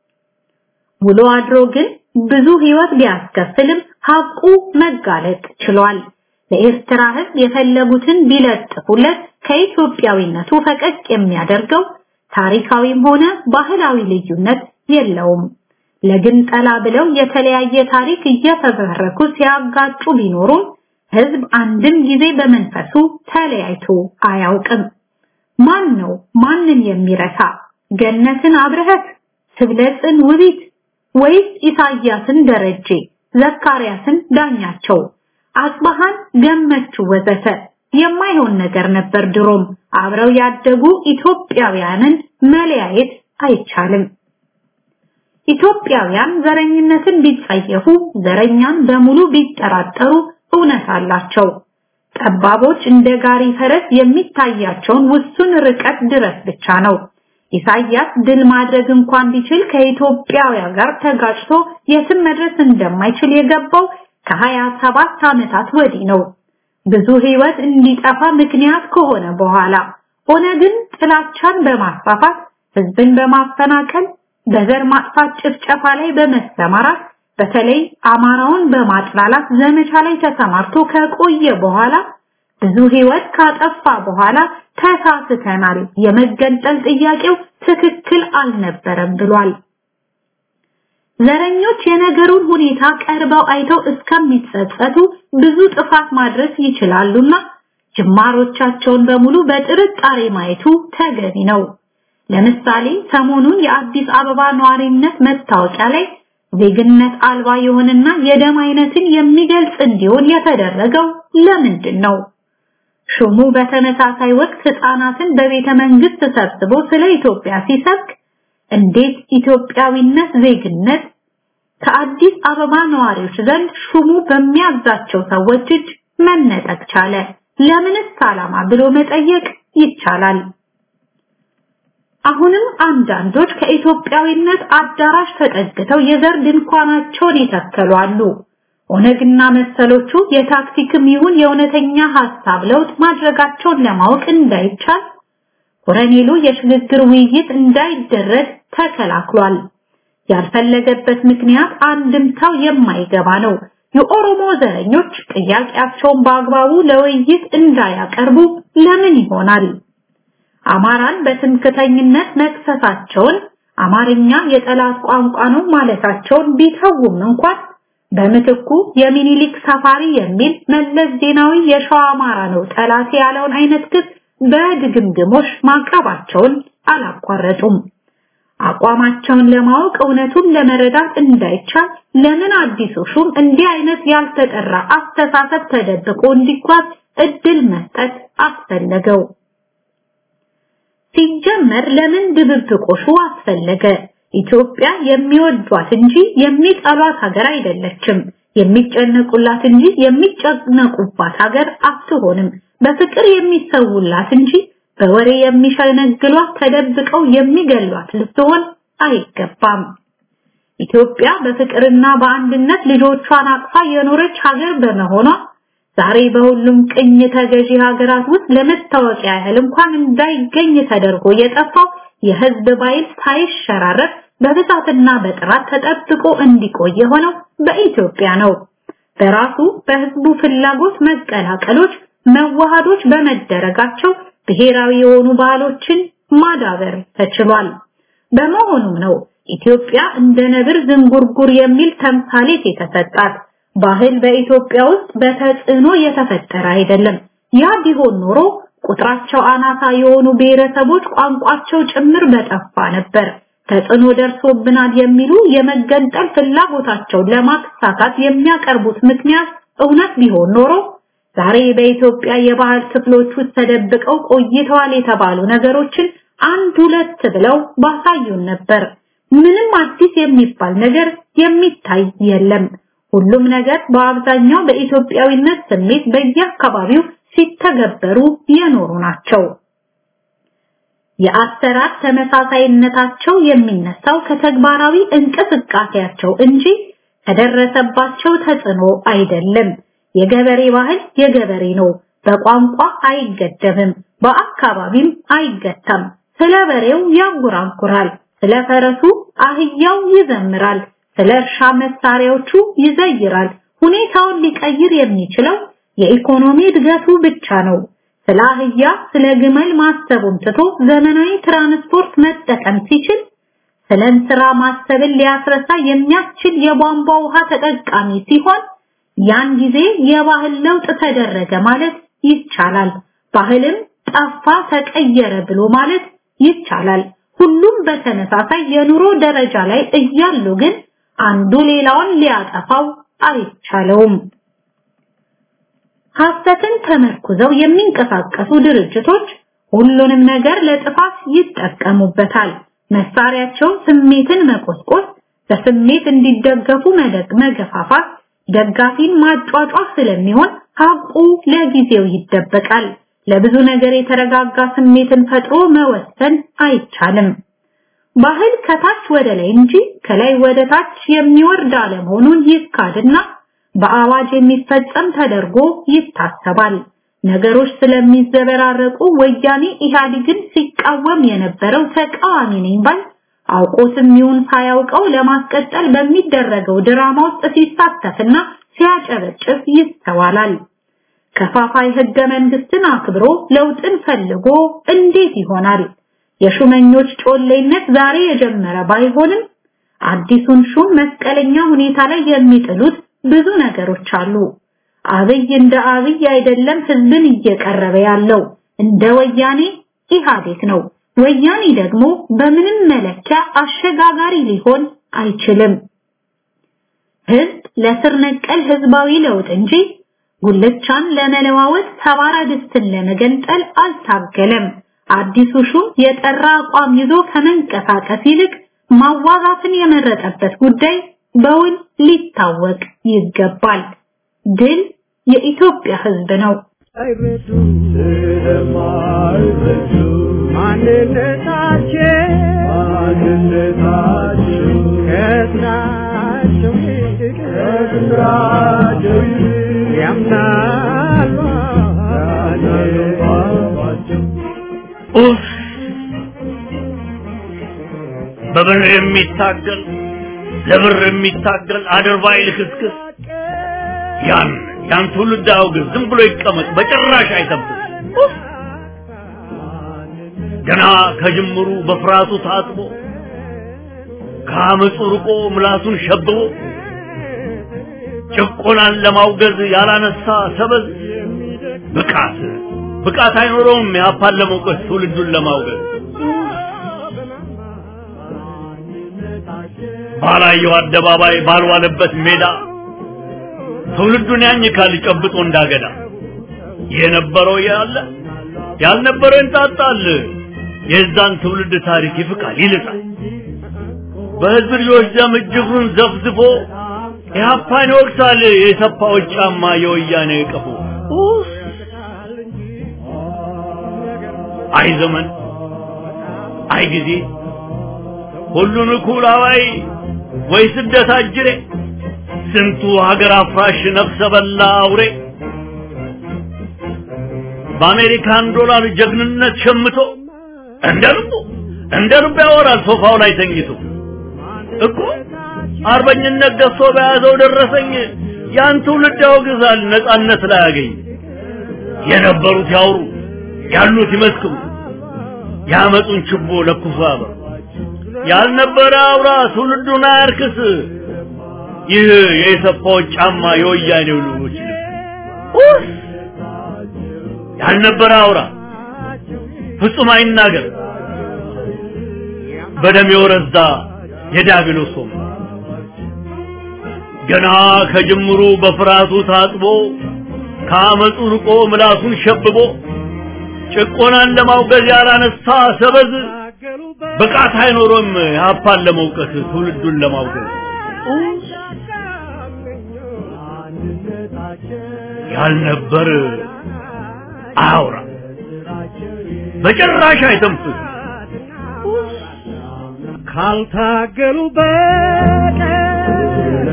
ውሎ አድሮ ግን ብዙ ህይወት ቢያስከፍልም ሀቁ መጋለጥ ችሏል። ለኤርትራ ህዝብ የፈለጉትን ቢለጥፉለት ከኢትዮጵያዊነቱ ፈቀቅ የሚያደርገው ታሪካዊም ሆነ ባህላዊ ልዩነት የለውም። ለግንጠላ ብለው የተለያየ ታሪክ እየተበረኩ ሲያጋጩ ቢኖሩም ህዝብ አንድም ጊዜ በመንፈሱ ተለያይቶ አያውቅም። ማን ነው ማንን የሚረሳ? ገነትን አብረህት፣ ስብለጽን ውቢት ወይስ ኢሳያስን ደረጀ፣ ዘካርያስን ዳኛቸው፣ አጽባሃን ገመቹ ወዘተ የማይሆን ነገር ነበር። ድሮም አብረው ያደጉ ኢትዮጵያውያንን መለያየት አይቻልም። ኢትዮጵያውያን ዘረኝነትን ቢጸየፉ፣ ዘረኛን በሙሉ ቢጠራጠሩ እውነት አላቸው። ጠባቦች እንደ ጋሪ ፈረስ የሚታያቸውን ውሱን ርቀት ድረስ ብቻ ነው። ኢሳያስ ድል ማድረግ እንኳን ቢችል ከኢትዮጵያውያን ጋር ተጋጭቶ የትም መድረስ እንደማይችል የገባው ከሀያ ሰባት ዓመታት ወዲህ ነው። ብዙ ህይወት እንዲጠፋ ምክንያት ከሆነ በኋላ ኦነግን ጥላቻን በማስፋፋት ህዝብን በማፈናቀል በዘር ማጥፋት ጭፍጨፋ ላይ በመሰማራት በተለይ አማራውን በማጥላላት ዘመቻ ላይ ተሰማርቶ ከቆየ በኋላ ብዙ ህይወት ካጠፋ በኋላ ተሳስተናል፣ የመገንጠል ጥያቄው ትክክል አልነበረም ብሏል። ዘረኞች የነገሩን ሁኔታ ቀርበው አይተው እስከሚጸጸቱ ብዙ ጥፋት ማድረስ ይችላሉና ጅማሮቻቸውን በሙሉ በጥርጣሬ ማየቱ ተገቢ ነው። ለምሳሌ ሰሞኑን የአዲስ አበባ ነዋሪነት መታወቂያ ላይ ዜግነት አልባ የሆነና የደም አይነትን የሚገልጽ እንዲሆን የተደረገው ለምንድን ነው? ሹሙ በተመሳሳይ ወቅት ህፃናትን በቤተ መንግስት ሰብስቦ ስለ ኢትዮጵያ ሲሰብክ እንዴት ኢትዮጵያዊነት ዜግነት ከአዲስ አበባ ነዋሪዎች ዘንድ ሹሙ በሚያዛቸው ሰዎች እጅ መነጠቅ ቻለ? ለምንስ ዓላማ ብሎ መጠየቅ ይቻላል። አሁንም አንዳንዶች ከኢትዮጵያዊነት አዳራሽ ተጠግተው የዘር ድንኳናቸውን ይተከሉ አሉ። ኦነግና መሰሎቹ የታክቲክም ይሁን የእውነተኛ ሐሳብ ለውጥ ማድረጋቸውን ለማወቅ እንዳይቻል ኮረኔሉ የሽግግር ውይይት እንዳይደረግ ተከላክሏል። ያልፈለገበት ምክንያት አንድምታው የማይገባ ነው። የኦሮሞ ዘረኞች ጥያቄያቸውን በአግባቡ ለውይይት እንዳያቀርቡ ለምን ይሆናል? አማራን በትምክተኝነት መክሰሳቸውን አማርኛ የጠላት ቋንቋ ነው ማለታቸውን ቢተውም እንኳን በምትኩ የሚኒሊክ ሰፋሪ የሚል መለስ ዜናዊ የሸዋ አማራ ነው ጠላት ያለውን አይነት ክስ በድግምግሞሽ ማቅረባቸውን አላቋረጡም። አቋማቸውን ለማወቅ እውነቱን ለመረዳት እንዳይቻል ለምን አዲሱ ሹም እንዲህ አይነት ያልተጠራ አስተሳሰብ ተደብቆ እንዲጓዝ እድል መስጠት አስፈለገው? ሲጀመር ለምን ድብብቆሹ አስፈለገ? ኢትዮጵያ የሚወዷት እንጂ የሚጠሏት ሀገር አይደለችም። የሚጨነቁላት እንጂ የሚጨነቁባት ሀገር አትሆንም። በፍቅር የሚሰውላት እንጂ በወሬ የሚሸነግሏት ተደብቀው የሚገሏት ልትሆን አይገባም። ኢትዮጵያ በፍቅርና በአንድነት ልጆቿን አቅፋ የኖረች ሀገር በመሆኗ ዛሬ በሁሉም ቅኝ ተገዢ ሀገራት ውስጥ ለመታወቂያ ያህል እንኳን እንዳይገኝ ተደርጎ የጠፋው የህዝብ ባይል ሳይሸራረፍ በብዛትና በጥራት ተጠብቆ እንዲቆይ የሆነው በኢትዮጵያ ነው። በራሱ በህዝቡ ፍላጎት መቀላቀሎች፣ መዋሃዶች በመደረጋቸው ብሔራዊ የሆኑ ባህሎችን ማዳበር ተችሏል። በመሆኑም ነው ኢትዮጵያ እንደ ነብር ዝንጉርጉር የሚል ተምሳሌት የተሰጣት። ባህል በኢትዮጵያ ውስጥ በተጽዕኖ የተፈጠረ አይደለም። ያ ቢሆን ኖሮ ቁጥራቸው አናሳ የሆኑ ብሔረሰቦች ቋንቋቸው ጭምር በጠፋ ነበር። ተጽዕኖ ደርሶብናል የሚሉ የመገንጠል ፍላጎታቸውን ለማሳካት የሚያቀርቡት ምክንያት እውነት ቢሆን ኖሮ ዛሬ በኢትዮጵያ የባህል ክፍሎች ውስጥ ተደብቀው ቆይተዋል የተባሉ ነገሮችን አንድ ሁለት ብለው ባሳዩን ነበር። ምንም አዲስ የሚባል ነገር የሚታይ የለም። ሁሉም ነገር በአብዛኛው በኢትዮጵያዊነት ስሜት በየአካባቢው ሲተገበሩ የኖሩ ናቸው። የአሰራር ተመሳሳይነታቸው የሚነሳው ከተግባራዊ እንቅስቃሴያቸው እንጂ ከደረሰባቸው ተጽዕኖ አይደለም። የገበሬ ባህል የገበሬ ነው። በቋንቋ አይገደብም፣ በአካባቢም አይገታም። ስለ በሬው ያንጎራጉራል፣ ስለ ፈረሱ አህያው ይዘምራል፣ ስለ እርሻ መሳሪያዎቹ ይዘይራል። ሁኔታውን ሊቀይር የሚችለው የኢኮኖሚ እድገቱ ብቻ ነው። ስለ አህያ ስለ ግመል ማሰቡን ትቶ ዘመናዊ ትራንስፖርት መጠቀም ሲችል ስለ እንስራ ማሰብን ሊያስረሳ የሚያስችል የቧንቧ ውሃ ተጠቃሚ ሲሆን ያን ጊዜ የባህል ለውጥ ተደረገ ማለት ይቻላል። ባህልም ጠፋ ተቀየረ ብሎ ማለት ይቻላል። ሁሉም በተመሳሳይ የኑሮ ደረጃ ላይ እያሉ ግን አንዱ ሌላውን ሊያጠፋው አይቻለውም። ሐሰትን ተመርኩዘው የሚንቀሳቀሱ ድርጅቶች ሁሉንም ነገር ለጥፋት ይጠቀሙበታል። መሳሪያቸው ስሜትን መቆስቆስ፣ በስሜት እንዲደገፉ መደግ መገፋፋት፣ ደጋፊን ማጫጫፍ ስለሚሆን ሀቁ ለጊዜው ይደበቃል። ለብዙ ነገር የተረጋጋ ስሜትን ፈጥሮ መወሰን አይቻልም። ባህል ከታች ወደ ላይ እንጂ ከላይ ወደ ታች የሚወርድ አለመሆኑን ይካድና በአዋጅ የሚፈጸም ተደርጎ ይታሰባል። ነገሮች ስለሚዘበራረቁ ወያኔ ኢህአዴግን ሲቃወም የነበረው ተቃዋሚ ነኝ ባይ አውቆትም ይሁን ሳያውቀው ለማስቀጠል በሚደረገው ድራማ ውስጥ ሲሳተፍና ሲያጨበጭብ ይስተዋላል። ከፋፋይ ህገ መንግስትን አክብሮ ለውጥን ፈልጎ እንዴት ይሆናል? የሹመኞች ጮሌነት ዛሬ የጀመረ ባይሆንም አዲሱን ሹም መስቀለኛ ሁኔታ ላይ የሚጥሉት ብዙ ነገሮች አሉ። አብይ እንደ አብይ አይደለም ህዝብን እየቀረበ ያለው እንደ ወያኔ ኢህአዴግ ነው። ወያኔ ደግሞ በምንም መለኪያ አሸጋጋሪ ሊሆን አይችልም። ህዝብ ለስር ነቀል ህዝባዊ ለውጥ እንጂ ጉልቻን ለመለዋወጥ ሰባራ ድስትን ለመገንጠል አልታገለም። አዲሱ ሹም የጠራ አቋም ይዞ ከመንቀሳቀስ ይልቅ ማዋጋትን የመረጠበት ጉዳይ በውል ሊታወቅ ይገባል። ድል የኢትዮጵያ ሕዝብ ነው። አይረዱ ስለማይረዱ ማንነታቸው ማንነታቸው ከስራቸው ይልቅ ከስራቸው ይልቅ ያምናሉ ባባቸው ኡፍ በብር የሚታገል ለብር የሚታገል አድርባይ ልክስክስ ያን ያን ትውልድ አውግዝ፣ ዝም ብሎ ይቀመጥ፣ በጭራሽ አይተብስ። ገና ከጅምሩ በፍርሃቱ ታጥቦ ከአመፁ ርቆ ምላሱን ሸብቦ ጭቆናን ለማውገዝ ያላነሳ ሰበዝ ብቃት ብቃት አይኖረውም ያፓን ለመውቀስ ትውልዱን ለማውገዝ ባላየው አደባባይ ባልዋለበት ሜዳ ትውልዱን ያኝካል ጨብጦ እንዳገዳ የነበረው ያለ ያልነበረው እንጣጣል የዛን ትውልድ ታሪክ ይፍቃል ይልጣል በህዝብ ልጆች ደም እጅጉን ዘፍዝፎ ኢህአፓን ይወቅሳል የሰፋዎች ጫማ የወያኔ ቀፎ አይ ዘመን አይ ጊዜ ሁሉን እኩል አዋይ ወይ ስደት አጅሬ ስንቱ ሀገር አፍራሽ ነፍሰ በላ አውሬ በአሜሪካን ዶላር ጀግንነት ሸምቶ እንደ ልቡ እንደ ልቡ ያወራል ሶፋው ላይ ተኝቶ እኮ አርበኝነት ገዝቶ በያዘው ደረሰኝ ያን ትውልድ ያወግዛል ነጻነት ላይ ያገኝ የነበሩት ያውሩ ያሉት ይመስክሩ ያመጡን ችቦ ለኩሶ ያበሩ ያልነበረ አውራ ትውልዱን አያርክስ ይህ የኢሰፓዎች ጫማ የወያኔው ልጆች ልብስ ያልነበረ አውራ ፍጹም አይናገር በደም የወረዛ የዲያብሎስ ወንበር ገና ከጅምሩ በፍርሃቱ ታጥቦ ከአመፁ ርቆ ምላሱን ሸብቦ ጭቆናን ለማውገዝ ያላነሳ ሰበዝ ብቃት አይኖሮም ያፓን ለመውቀስ ትውልዱን ለማውገዝ ያልነበር አያውራ በጭራሽ አይተንፍስ ካልታገሉ በቀር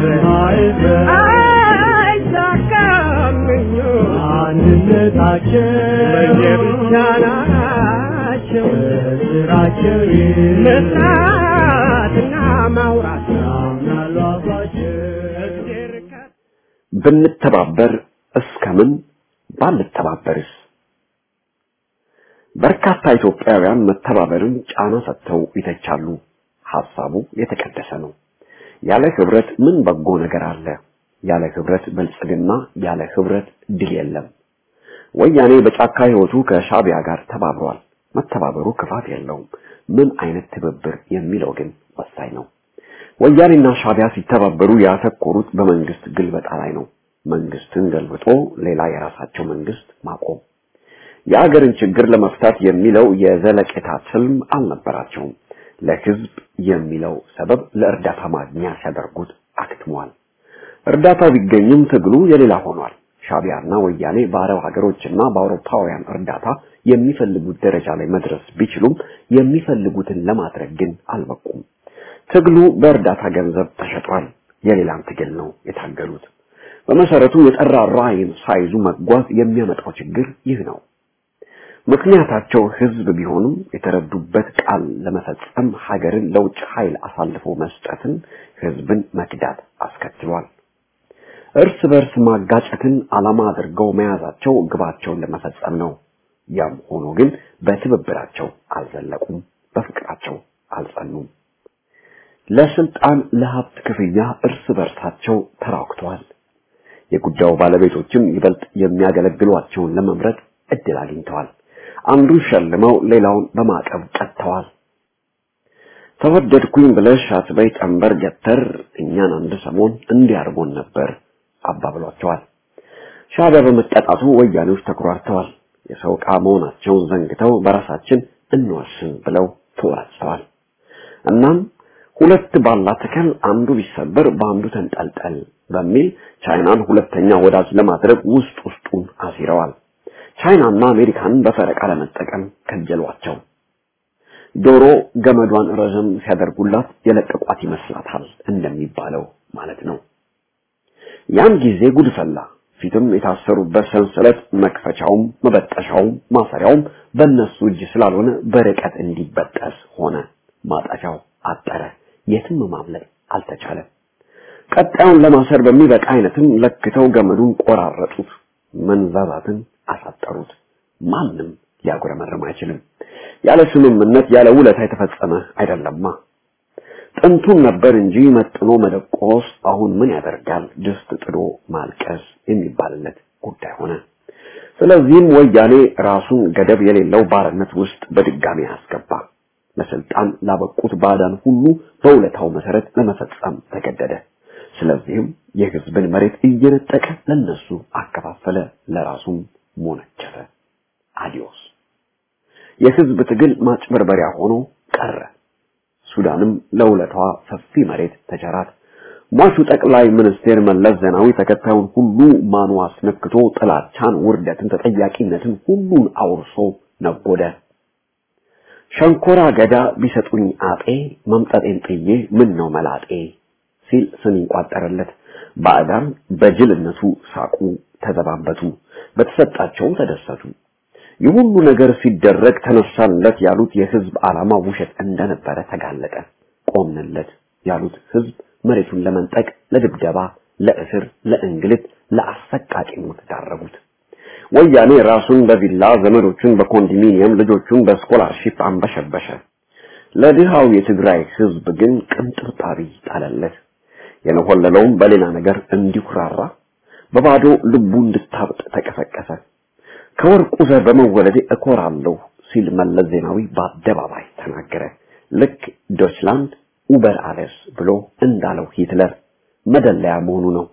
አይሳካም አንድነታቸው ለየብቻ ናቸው ስራቸው መስራትና ማውራት ያምናሉ አባቸው እግዜር ከ- ብንተባበር እስከምን ባንተባበርስ? በርካታ ኢትዮጵያውያን መተባበርን ጫና ሰጥተው ይተቻሉ። ሐሳቡ የተቀደሰ ነው። ያለ ህብረት ምን በጎ ነገር አለ? ያለ ህብረት ብልጽግና፣ ያለ ህብረት ድል የለም። ወያኔ በጫካ ህይወቱ ከሻቢያ ጋር ተባብሯል። መተባበሩ ክፋት የለውም። ምን አይነት ትብብር የሚለው ግን ወሳኝ ነው። ወያኔና ሻቢያ ሲተባበሩ ያተኮሩት በመንግስት ግልበጣ ላይ ነው። መንግስትን ገልብጦ ሌላ የራሳቸው መንግስት ማቆም። የአገርን ችግር ለመፍታት የሚለው የዘለቄታ ትልም አልነበራቸውም። ለህዝብ የሚለው ሰበብ ለእርዳታ ማግኛ ሲያደርጉት አክትሟል። እርዳታው ቢገኝም ትግሉ የሌላ ሆኗል። ሻቢያና ወያኔ በአረብ ሀገሮችና በአውሮፓውያን እርዳታ የሚፈልጉት ደረጃ ላይ መድረስ ቢችሉም የሚፈልጉትን ለማድረግ ግን አልበቁም። ትግሉ በእርዳታ ገንዘብ ተሸጧል። የሌላን ትግል ነው የታገሉት። በመሰረቱ የጠራ ራዕይን ሳይዙ መጓዝ የሚያመጣው ችግር ይህ ነው። ምክንያታቸው ህዝብ ቢሆኑም የተረዱበት ቃል ለመፈጸም ሀገርን ለውጭ ኃይል አሳልፎ መስጠትን ህዝብን መክዳት አስከትሏል። እርስ በርስ ማጋጨትን ዓላማ አድርገው መያዛቸው ግባቸውን ለመፈጸም ነው። ያም ሆኖ ግን በትብብራቸው አልዘለቁም፣ በፍቅራቸው አልጸኑም። ለስልጣን ለሀብት ክፍያ እርስ በርሳቸው ተራክተዋል። የጉዳዩ ባለቤቶችም ይበልጥ የሚያገለግሏቸውን ለመምረጥ እድል አግኝተዋል። አንዱን ሸልመው ሌላውን በማዕቀብ ቀጥተዋል። ተወደድኩኝ ብለሽ አትበይ ጠንበር ገተር እኛን አንድ ሰሞን እንዲያርጎን ነበር አባብሏቸዋል። ሻዕቢያ በመቀጣቱ ወያኔዎች ተኩራርተዋል። የሰው ዕቃ መሆናቸውን ዘንግተው በራሳችን እንወስን ብለው ተወራጭተዋል። እናም ሁለት ባላ ተከል አንዱ ቢሰበር በአንዱ ተንጠልጠል በሚል ቻይናን ሁለተኛ ወዳጅ ለማድረግ ውስጥ ውስጡን አሲረዋል። ቻይናና አሜሪካን በፈረቃ ለመጠቀም ከጀሏቸው። ዶሮ ገመዷን ረዘም ሲያደርጉላት የለቀቋት ይመስላታል እንደሚባለው ማለት ነው። ያን ጊዜ ጉድ ፈላ። ፊትም የታሰሩበት ሰንሰለት መክፈቻውም መበጠሻውም ማሰሪያውም በእነሱ እጅ ስላልሆነ በርቀት እንዲበጠስ ሆነ። ማጠፊያው አጠረ። የትም ማምለጥ አልተቻለም። ቀጣዩን ለማሰር በሚበቃ አይነትም ለክተው ገመዱን ቆራረጡት፣ መንዛዛትን አሳጠሩት። ማንም ሊያጉረመርም አይችልም። ያለ ስምምነት ያለ ውለታ የተፈጸመ አይደለማ። ጥንቱን ነበር እንጂ መጥኖ መደቆስ አሁን ምን ያደርጋል ድስት ጥዶ ማልቀስ የሚባልለት ጉዳይ ሆነ። ስለዚህም ወያኔ ራሱን ገደብ የሌለው ባርነት ውስጥ በድጋሚ አስገባ። ለስልጣን ላበቁት ባዕዳን ሁሉ በውለታው መሰረት ለመፈጸም ተገደደ። ስለዚህም የህዝብን መሬት እየነጠቀ ለነሱ አከፋፈለ፣ ለራሱም ሞነጨፈ። አዲዮስ የህዝብ ትግል ማጭበርበሪያ ሆኖ ቀረ። ሱዳንም ለውለታዋ ሰፊ መሬት ተቸራት። ሟቹ ጠቅላይ ሚኒስቴር መለስ ዜናዊ ተከታዩን ሁሉ ማኑ አስነክቶ ጥላቻን፣ ውርደትን፣ ተጠያቂነትን ሁሉን አውርሶ ነጎደ። ሸንኮራ ገዳ ቢሰጡኝ አጤ መምጠጤን ጥዬ ምን ነው መላጤ ሲል ስም ይቋጠረለት። ባዕዳን በጅልነቱ ሳቁ፣ ተዘባበቱ፣ በተሰጣቸውም ተደሰቱ። ይህ ሁሉ ነገር ሲደረግ ተነሳንለት ያሉት የህዝብ ዓላማ ውሸት እንደነበረ ተጋለጠ። ቆምንለት ያሉት ህዝብ መሬቱን ለመንጠቅ፣ ለድብደባ፣ ለእስር፣ ለእንግልት፣ ለአሰቃቂ ሞት ዳረጉት። ወያኔ ራሱን በቪላ ዘመዶቹን በኮንዶሚኒየም ልጆቹን በስኮላርሺፕ አንበሸበሸ። ለድሃው የትግራይ ህዝብ ግን ቅንጥብጣቢ ጣለለት። የነሆለለውም በሌላ ነገር እንዲኩራራ በባዶ ልቡ እንድታብጥ ተቀሰቀሰ። ከወርቁ ዘር በመወለዴ እኮራለሁ ሲል መለስ ዜናዊ በአደባባይ ተናገረ። ልክ ዶችላንድ ኡበር አለስ ብሎ እንዳለው ሂትለር መደለያ መሆኑ ነው።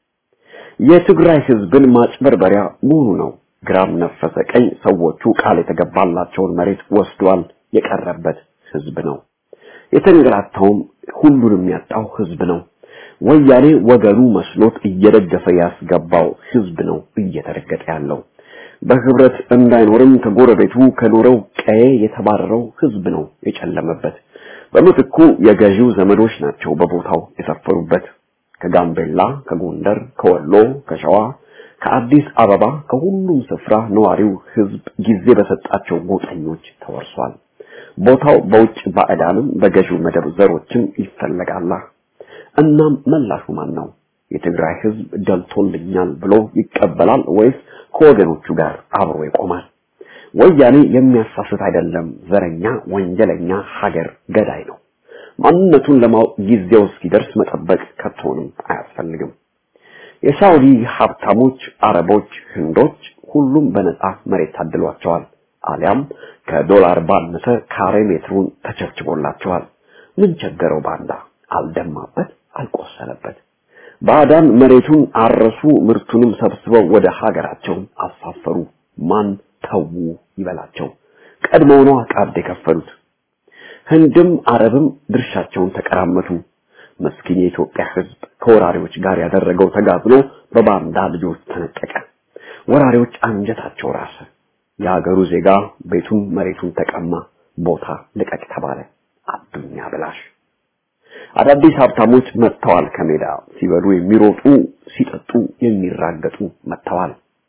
የትግራይ ህዝብን ማጭበርበሪያ መሆኑ ነው። ግራም ነፈሰ ቀኝ ሰዎቹ ቃል የተገባላቸውን መሬት ወስዷል። የቀረበት ህዝብ ነው። የተንገላታውም ሁሉንም ያጣው ህዝብ ነው። ወያኔ ወገኑ መስሎት እየደገፈ ያስገባው ህዝብ ነው እየተረገጠ ያለው። በህብረት እንዳይኖርም ከጎረቤቱ ከኖረው ቀዬ የተባረረው ህዝብ ነው የጨለመበት። በምትኩ የገዢው ዘመዶች ናቸው በቦታው የሰፈሩበት። ከጋምቤላ፣ ከጎንደር፣ ከወሎ፣ ከሸዋ፣ ከአዲስ አበባ ከሁሉም ስፍራ ነዋሪው ህዝብ ጊዜ በሰጣቸው ጎጠኞች ተወርሷል። ቦታው በውጭ ባዕዳንም በገዢው መደብ ዘሮችም ይፈለጋላ። እናም መላሹ ማን ነው? የትግራይ ህዝብ ደልቶልኛል ብሎ ይቀበላል ወይስ ከወገኖቹ ጋር አብሮ ይቆማል? ወያኔ የሚያሳስት አይደለም፣ ዘረኛ፣ ወንጀለኛ፣ ሀገር ገዳይ ነው። ማንነቱን ለማወቅ ጊዜው እስኪደርስ መጠበቅ ከቶንም አያስፈልግም። የሳውዲ ሀብታሞች፣ አረቦች፣ ህንዶች ሁሉም በነፃ መሬት ታድሏቸዋል። አሊያም ከዶላር ባነሰ ካሬ ሜትሩን ተቸብችቦላቸዋል። ምን ቸገረው ባንዳ? አልደማበት፣ አልቆሰለበት። ባዕዳን መሬቱን አረሱ፣ ምርቱንም ሰብስበው ወደ ሀገራቸው አሳፈሩ። ማን ተዉ ይበላቸው? ቀድሞው ነው ቀብድ የከፈሉት። ህንድም አረብም ድርሻቸውን ተቀራመቱ። መስኪን የኢትዮጵያ ህዝብ ከወራሪዎች ጋር ያደረገው ተጋድሎ በባንዳ ልጆች ተነጠቀ። ወራሪዎች አንጀታቸው ራሰ። የሀገሩ ዜጋ ቤቱን መሬቱን ተቀማ። ቦታ ልቀቅ ተባለ። አዱኛ ብላሽ አዳዲስ ሀብታሞች መጥተዋል። ከሜዳ ሲበሉ የሚሮጡ ሲጠጡ የሚራገጡ መጥተዋል።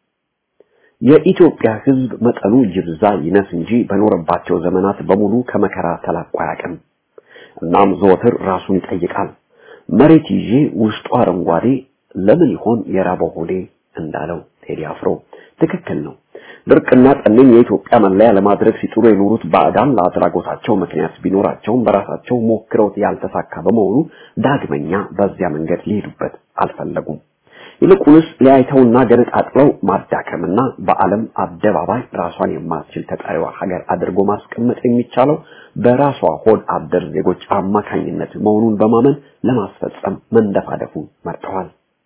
የኢትዮጵያ ህዝብ መጠኑ ይብዛ ይነስ እንጂ በኖረባቸው ዘመናት በሙሉ ከመከራ ተላቆ አያውቅም። እናም ዘወትር ራሱን ይጠይቃል። መሬት ይዤ ውስጡ አረንጓዴ ለምን ይሆን የራበው ሆዴ እንዳለው ቴዲ አፍሮ ትክክል ነው። ድርቅና ጠኔን የኢትዮጵያ መለያ ለማድረግ ሲጥሩ የኖሩት ባዕዳን ለአድራጎታቸው ምክንያት ቢኖራቸውም በራሳቸው ሞክረውት ያልተሳካ በመሆኑ ዳግመኛ በዚያ መንገድ ሊሄዱበት አልፈለጉም። ይልቁንስ ሊያይተውና ገነጣጥለው ማዳከምና በዓለም አደባባይ ራሷን የማትችል ተጠሪዋ ሀገር አድርጎ ማስቀመጥ የሚቻለው በራሷ ሆድ አደር ዜጎች አማካኝነት መሆኑን በማመን ለማስፈጸም መንደፋደፉ መርጠዋል።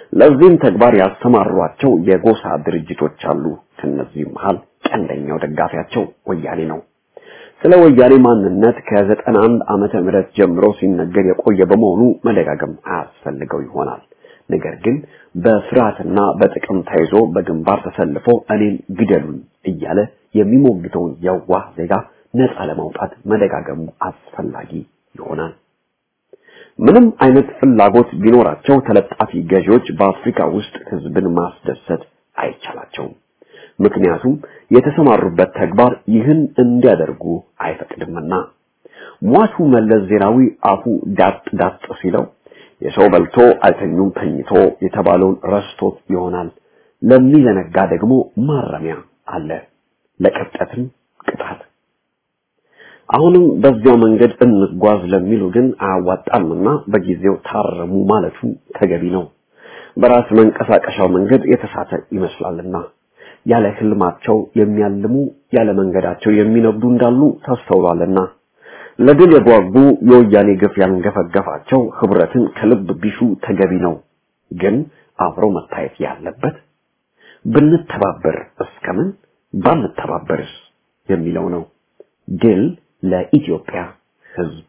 ለዚህም ተግባር ያሰማሯቸው የጎሳ ድርጅቶች አሉ። ከነዚህም መሃል ቀንደኛው ደጋፊያቸው ወያኔ ነው። ስለ ወያኔ ማንነት ከዘጠና አንድ ዓመተ ምህረት ጀምሮ ሲነገር የቆየ በመሆኑ መደጋገም አያስፈልገው ይሆናል። ነገር ግን በፍርሃትና በጥቅም ተይዞ በግንባር ተሰልፎ እኔን ግደሉኝ እያለ የሚሞግተውን የዋህ ዜጋ ነፃ ለማውጣት መደጋገሙ አስፈላጊ ይሆናል። ምንም አይነት ፍላጎት ቢኖራቸው ተለጣፊ ገዢዎች በአፍሪካ ውስጥ ህዝብን ማስደሰት አይቻላቸውም። ምክንያቱም የተሰማሩበት ተግባር ይህን እንዲያደርጉ አይፈቅድምና። ሟቹ መለስ ዜናዊ አፉ ዳጥ ዳጥ ሲለው የሰው በልቶ አይተኙም ተኝቶ የተባለውን ረስቶት ይሆናል። ለሚዘነጋ ደግሞ ማረሚያ አለ፣ ለቀብጠትም ቅጣት። አሁንም በዚያው መንገድ እንጓዝ ለሚሉ ግን አያዋጣምና በጊዜው ታረሙ ማለቱ ተገቢ ነው። በራስ መንቀሳቀሻው መንገድ የተሳተ ይመስላልና ያለ ህልማቸው የሚያልሙ ያለ መንገዳቸው የሚነጉዱ እንዳሉ ተስተውሏልና ለድል የጓጉ የወያኔ ግፍ ያንገፈገፋቸው ህብረትን ከልብ ቢሹ ተገቢ ነው። ግን አብሮ መታየት ያለበት ብንተባበር እስከምን ባንተባበርስ የሚለው ነው። ድል ለኢትዮጵያ ህዝብ።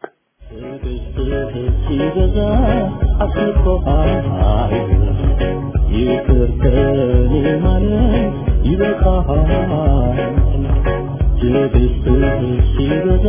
ይቅር ከኔ ማለት ይበቃሃል። ትዕግስትህ ሲበዛ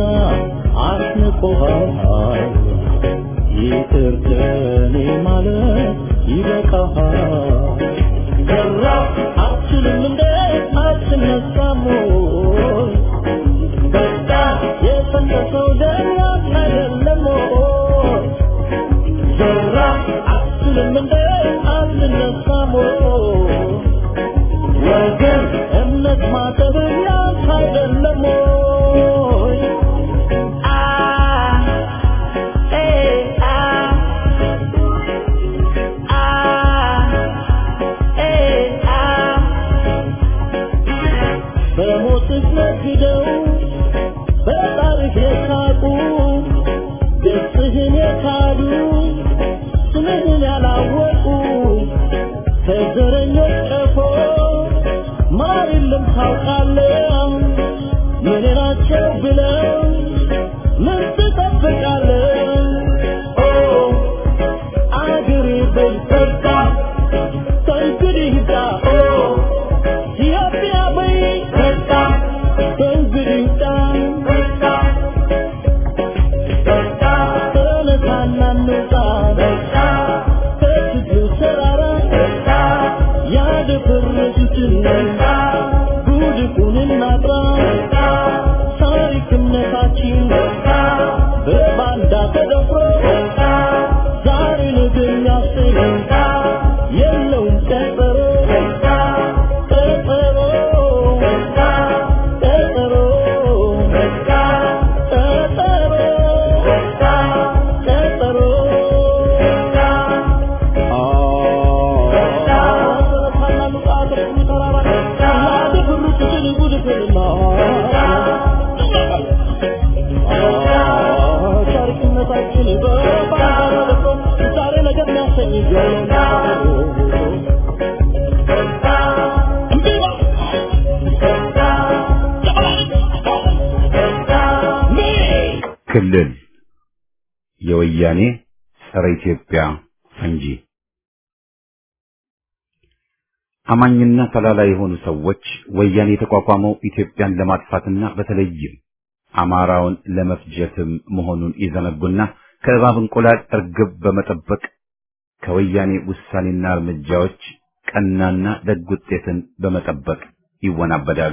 አስንቆሃል። ይቅር ከኔ ማለት ይበቃሃል። ሰራ አትችልም እንደ አትነሳም ወይ? በቃ የፈለሰው ደም አይደለም ወይ? ሰራ አትችልም እንደ አትነሳም ወይ? ወገን እምነት ማጠብ ያንተ አይደለም ወይ? አ ኤ አ አ ኤ አ በሞትህ ነግደው በጣርህ የሳቁ ገጽህን የካዱ ስምህን ያላወቁ ከዘረኞች ቀፎ ማር የለም ታውቃለህ። ምን ናቸው ብለው ምን ትጠብቃለህ? ኦ አገሬ በል በቃ ከእንግዲህ ይብቃ። ኦ ኢትዮጵያ በይ በቃ ከእንግዲህ ይብቃ። በቃ ተነሳና እንውጣ በቃ ከትግሉ ተራራ በቃ ያደፈረሱትን በቃ ጉድፉን እናጥራ በቃ ታሪክ እምነታችን በቃ በባንዳ ተደፍሮ በቃ ዛሬ ነገ የሚያሰኝ በቃ የለውም ቀጠሮ በቃ ቀጠሮ በቃ ቀጠሮ በቃ ቀጠሮ በቃ ቀጠሮ በቃ ክልል የወያኔ ጸረ ኢትዮጵያ ፈንጂ አማኝና ተላላ የሆኑ ሰዎች ወያኔ የተቋቋመው ኢትዮጵያን ለማጥፋትና በተለይም አማራውን ለመፍጀትም መሆኑን ይዘነጉና ከእባብ እንቁላል እርግብ በመጠበቅ ከወያኔ ውሳኔና እርምጃዎች ቀናና ደግ ውጤትን በመጠበቅ ይወናበዳሉ።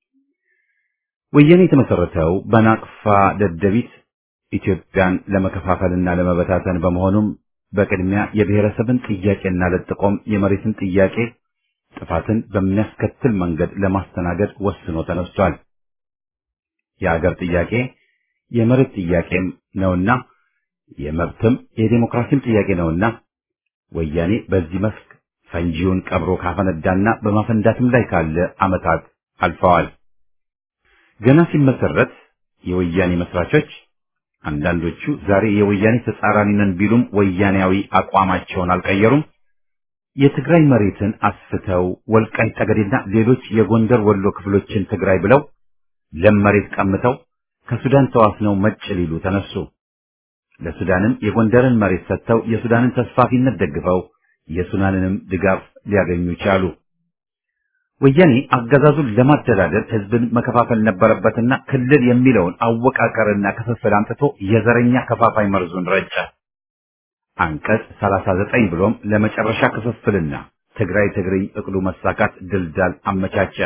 ወያኔ የተመሰረተው በናቅፋ ደደቢት ኢትዮጵያን ለመከፋፈልና ለመበታተን በመሆኑም በቅድሚያ የብሔረሰብን ጥያቄና ለጥቆም የመሬትን ጥያቄ ጥፋትን በሚያስከትል መንገድ ለማስተናገድ ወስኖ ተነስቷል። የአገር ጥያቄ የመሬት ጥያቄም ነውና የመብትም የዴሞክራሲም ጥያቄ ነውና ወያኔ በዚህ መስክ ፈንጂውን ቀብሮ ካፈነዳና በማፈንዳትም ላይ ካለ ዓመታት አልፈዋል። ገና ሲመሰረት የወያኔ መስራቾች አንዳንዶቹ ዛሬ የወያኔ ተጻራሪ ነን ቢሉም ወያኔያዊ አቋማቸውን አልቀየሩም። የትግራይ መሬትን አስፍተው ወልቃይት ጠገዴና ሌሎች የጎንደር ወሎ ክፍሎችን ትግራይ ብለው ለም መሬት ቀምተው ከሱዳን ተዋስነው መጭ ሊሉ ተነሱ። ለሱዳንም የጎንደርን መሬት ሰጥተው የሱዳንን ተስፋፊነት ደግፈው የሱዳንንም ድጋፍ ሊያገኙ ቻሉ። ወያኔ አገዛዙን ለማደላደል ህዝብን መከፋፈል ነበረበትና ክልል የሚለውን አወቃቀርና ክፍፍል አምጥቶ የዘረኛ ከፋፋይ መርዙን ረጨ። አንቀጽ 39 ብሎም ለመጨረሻ ክፍፍልና ትግራይ ትግርኝ እቅዱ መሳካት ድልዳል አመቻቸ።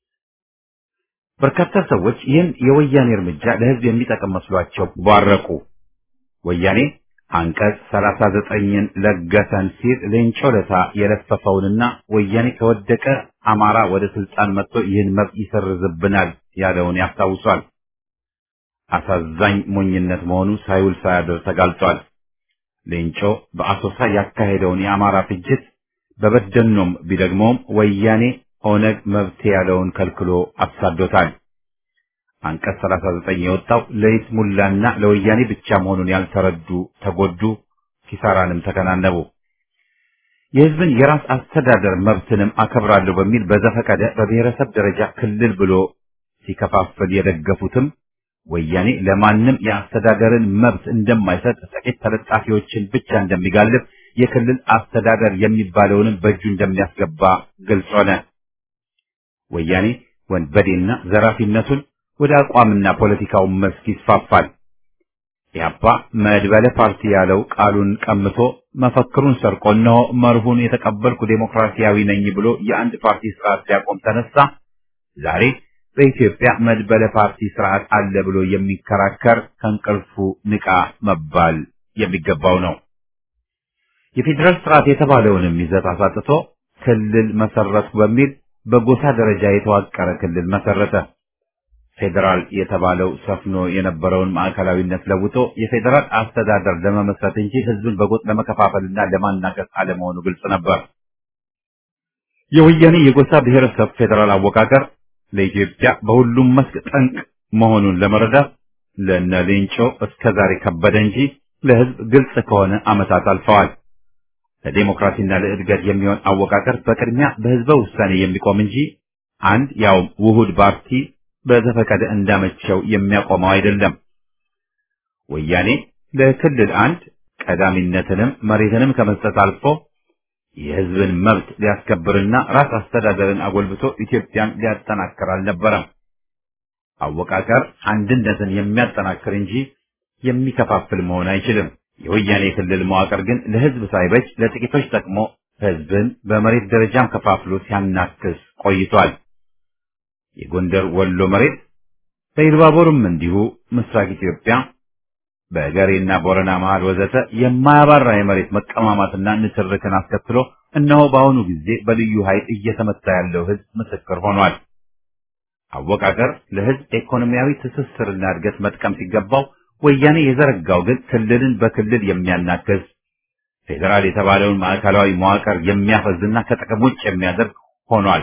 በርካታ ሰዎች ይህን የወያኔ እርምጃ ለህዝብ የሚጠቅም መስሏቸው ባረቁ። ወያኔ አንቀጽ 39ን ለገሰን ሲል ሌንጮ ለታ የለፈፈውንና ወያኔ ከወደቀ አማራ ወደ ስልጣን መጥቶ ይህን መብት ይሰርዝብናል ያለውን ያስታውሷል። አሳዛኝ ሞኝነት መሆኑ ሳይውል ሳያድር ተጋልጧል። ሌንጮ በአሶሳ ያካሄደውን የአማራ ፍጅት በበደኖም ቢደግመውም ወያኔ ኦነግ መብት ያለውን ከልክሎ አሳዶታል። አንቀጽ 39 የወጣው ለይስሙላና ለወያኔ ብቻ መሆኑን ያልተረዱ ተጎዱ፣ ኪሳራንም ተከናነቡ። የህዝብን የራስ አስተዳደር መብትንም አከብራለሁ በሚል በዘፈቀደ በብሔረሰብ ደረጃ ክልል ብሎ ሲከፋፍል የደገፉትም ወያኔ ለማንም የአስተዳደርን መብት እንደማይሰጥ ጥቂት ተለጣፊዎችን ብቻ እንደሚጋልብ የክልል አስተዳደር የሚባለውንም በእጁ እንደሚያስገባ ግልጽ ሆነ። ወያኔ ወንበዴና ዘራፊነቱን ወደ አቋምና ፖለቲካው መስክ ይስፋፋል። ኢህአፓ መድበለ ፓርቲ ያለው ቃሉን ቀምቶ መፈክሩን ሰርቆ እነሆ መርሁን የተቀበልኩ ዴሞክራሲያዊ ነኝ ብሎ የአንድ ፓርቲ ስርዓት ሊያቆም ተነሳ። ዛሬ በኢትዮጵያ መድበለ ፓርቲ ስርዓት አለ ብሎ የሚከራከር ከእንቅልፉ ንቃ መባል የሚገባው ነው። የፌዴራል ስርዓት የተባለውንም ይዘት አሳጥቶ ክልል መሰረቱ በሚል በጎሳ ደረጃ የተዋቀረ ክልል መሰረተ። ፌዴራል የተባለው ሰፍኖ የነበረውን ማዕከላዊነት ለውጦ የፌዴራል አስተዳደር ለመመስረት እንጂ ህዝብን በጎጥ ለመከፋፈልና ለማናገስ አለመሆኑ ግልጽ ነበር። የወያኔ የጎሳ ብሔረሰብ ፌዴራል አወቃቀር ለኢትዮጵያ በሁሉም መስክ ጠንቅ መሆኑን ለመረዳት ለነ ሌንጮ እስከዛሬ ከበደ እንጂ ለህዝብ ግልጽ ከሆነ ዓመታት አልፈዋል። ለዴሞክራሲና ለእድገት የሚሆን አወቃቀር በቅድሚያ በህዝበ ውሳኔ የሚቆም እንጂ አንድ ያው ውሁድ ፓርቲ በዘፈቀደ እንዳመቸው የሚያቆመው አይደለም። ወያኔ ለክልል አንድ ቀዳሚነትንም መሬትንም ከመስጠት አልፎ የህዝብን መብት ሊያስከብርና ራስ አስተዳደርን አጎልብቶ ኢትዮጵያን ሊያጠናክር አልነበረም። አወቃቀር አንድነትን የሚያጠናክር እንጂ የሚከፋፍል መሆን አይችልም። የወያኔ ክልል መዋቅር ግን ለህዝብ ሳይበጅ ለጥቂቶች ጠቅሞ ህዝብን በመሬት ደረጃም ከፋፍሎ ሲያናክስ ቆይቷል። የጎንደር ወሎ መሬት በኢሉባቦርም እንዲሁ ምስራቅ ኢትዮጵያ በገሬና ቦረና መሃል ወዘተ የማያባራ የመሬት መቀማማትና ንትርክን አስከትሎ እነሆ በአሁኑ ጊዜ በልዩ ኃይል እየተመታ ያለው ህዝብ ምስክር ሆኗል። አወቃቀር ለህዝብ ኢኮኖሚያዊ ትስስርና እድገት መጥቀም ሲገባው ወያኔ የዘረጋው ግን ክልልን በክልል የሚያናክስ ፌዴራል የተባለውን ማዕከላዊ መዋቅር የሚያፈዝና ከጥቅም ውጭ የሚያደርግ ሆኗል።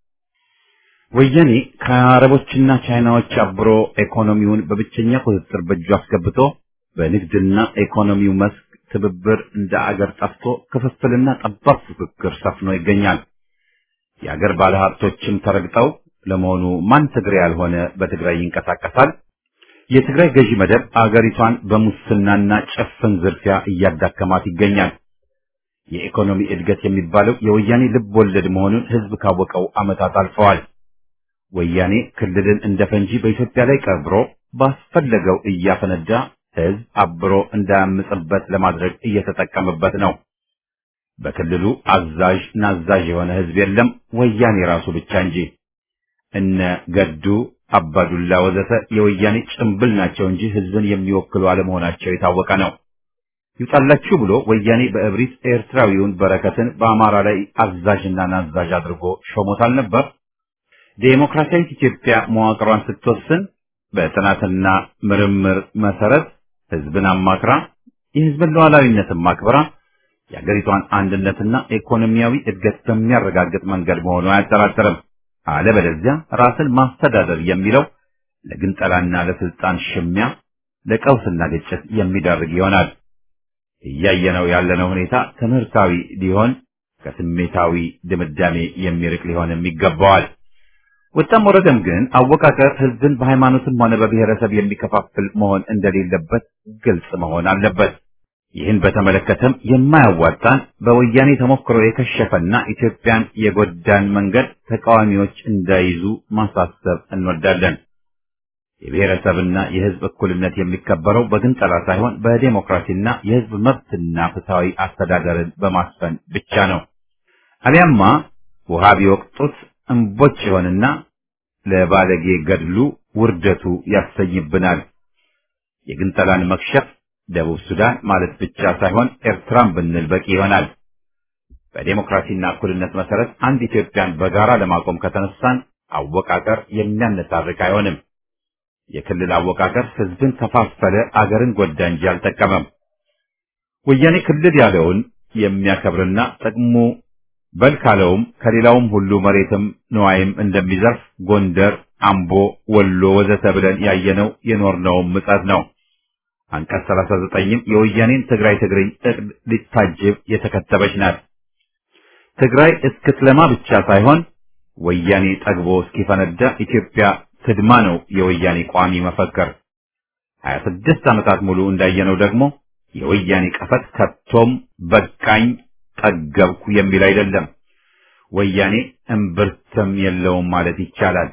ወያኔ ከአረቦችና ቻይናዎች አብሮ ኢኮኖሚውን በብቸኛ ቁጥጥር በእጁ አስገብቶ በንግድና ኢኮኖሚው መስክ ትብብር እንደ አገር ጠፍቶ ክፍፍልና ጠባብ ፉክክር ሰፍኖ ይገኛል። የአገር ባለሀብቶችም ተረግጠው ለመሆኑ ማን ትግሬ ያልሆነ በትግራይ ይንቀሳቀሳል? የትግራይ ገዢ መደብ አገሪቷን በሙስናና ጭፍን ዝርፊያ እያዳከማት ይገኛል። የኢኮኖሚ እድገት የሚባለው የወያኔ ልብ ወለድ መሆኑን ህዝብ ካወቀው ዓመታት አልፈዋል። ወያኔ ክልልን እንደ ፈንጂ በኢትዮጵያ ላይ ቀብሮ ባስፈለገው እያፈነዳ ህዝብ አብሮ እንዳያምጽበት ለማድረግ እየተጠቀመበት ነው። በክልሉ አዛዥ ናዛዥ የሆነ ህዝብ የለም፣ ወያኔ ራሱ ብቻ እንጂ። እነ ገዱ አባዱላ ወዘተ የወያኔ ጭምብል ናቸው እንጂ ህዝብን የሚወክሉ አለመሆናቸው የታወቀ ነው። ይውጣላችሁ ብሎ ወያኔ በእብሪት ኤርትራዊውን በረከትን በአማራ ላይ አዛዥና ናዛዥ አድርጎ ሾሞታል ነበር። ዴሞክራሲያዊት ኢትዮጵያ መዋቅሯን ስትወስን በጥናትና ምርምር መሰረት ህዝብን አማክራ የህዝብን ሉዓላዊነትን ማክበራ የአገሪቷን አንድነትና ኢኮኖሚያዊ እድገት በሚያረጋግጥ መንገድ መሆኑ አያጠራጥርም። አለበለዚያ ራስን ማስተዳደር የሚለው ለግንጠላና ለስልጣን ሽሚያ፣ ለቀውስና ግጭት የሚዳርግ ይሆናል። እያየነው ያለነው ሁኔታ ትምህርታዊ ሊሆን ከስሜታዊ ድምዳሜ የሚርቅ ሊሆንም ይገባዋል። ወጣም ወረደም ግን አወቃቀር ህዝብን በሃይማኖትም ሆነ በብሔረሰብ የሚከፋፍል መሆን እንደሌለበት ግልጽ መሆን አለበት። ይህን በተመለከተም የማያዋጣን በወያኔ ተሞክሮ የከሸፈና ኢትዮጵያን የጎዳን መንገድ ተቃዋሚዎች እንዳይዙ ማሳሰብ እንወዳለን። የብሔረሰብና የህዝብ እኩልነት የሚከበረው በግንጠላ ሳይሆን በዴሞክራሲና የህዝብ መብትና ፍትሐዊ አስተዳደርን በማስፈን ብቻ ነው። አሊያማ ውሃ ቢወቅጡት እምቦጭ ይሆንና ለባለጌ ገድሉ ውርደቱ ያሰኝብናል። የግንጠላን መክሸፍ ደቡብ ሱዳን ማለት ብቻ ሳይሆን ኤርትራን ብንል በቂ ይሆናል። በዴሞክራሲና እኩልነት መሰረት አንድ ኢትዮጵያን በጋራ ለማቆም ከተነሳን አወቃቀር የሚያነታርክ አይሆንም። የክልል አወቃቀር ህዝብን ከፋፈለ፣ አገርን ጎዳ እንጂ አልጠቀመም። ወያኔ ክልል ያለውን የሚያከብርና ጥቅሙ በል ካለውም ከሌላውም ሁሉ መሬትም ንዋይም እንደሚዘርፍ ጎንደር፣ አምቦ፣ ወሎ ወዘተ ብለን ያየነው የኖርነውም ምጸት ነው። አንቀጽ 39ም የወያኔን ትግራይ ትግርኝ እቅድ ሊታጅብ የተከተበች ናት። ትግራይ እስክትለማ ብቻ ሳይሆን ወያኔ ጠግቦ እስኪፈነዳ ኢትዮጵያ ትድማ ነው የወያኔ ቋሚ መፈክር። 26 ዓመታት ሙሉ እንዳየነው ደግሞ የወያኔ ቀፈት ከቶም በቃኝ ጠገብኩ የሚል አይደለም። ወያኔ እምብርትም የለውም ማለት ይቻላል።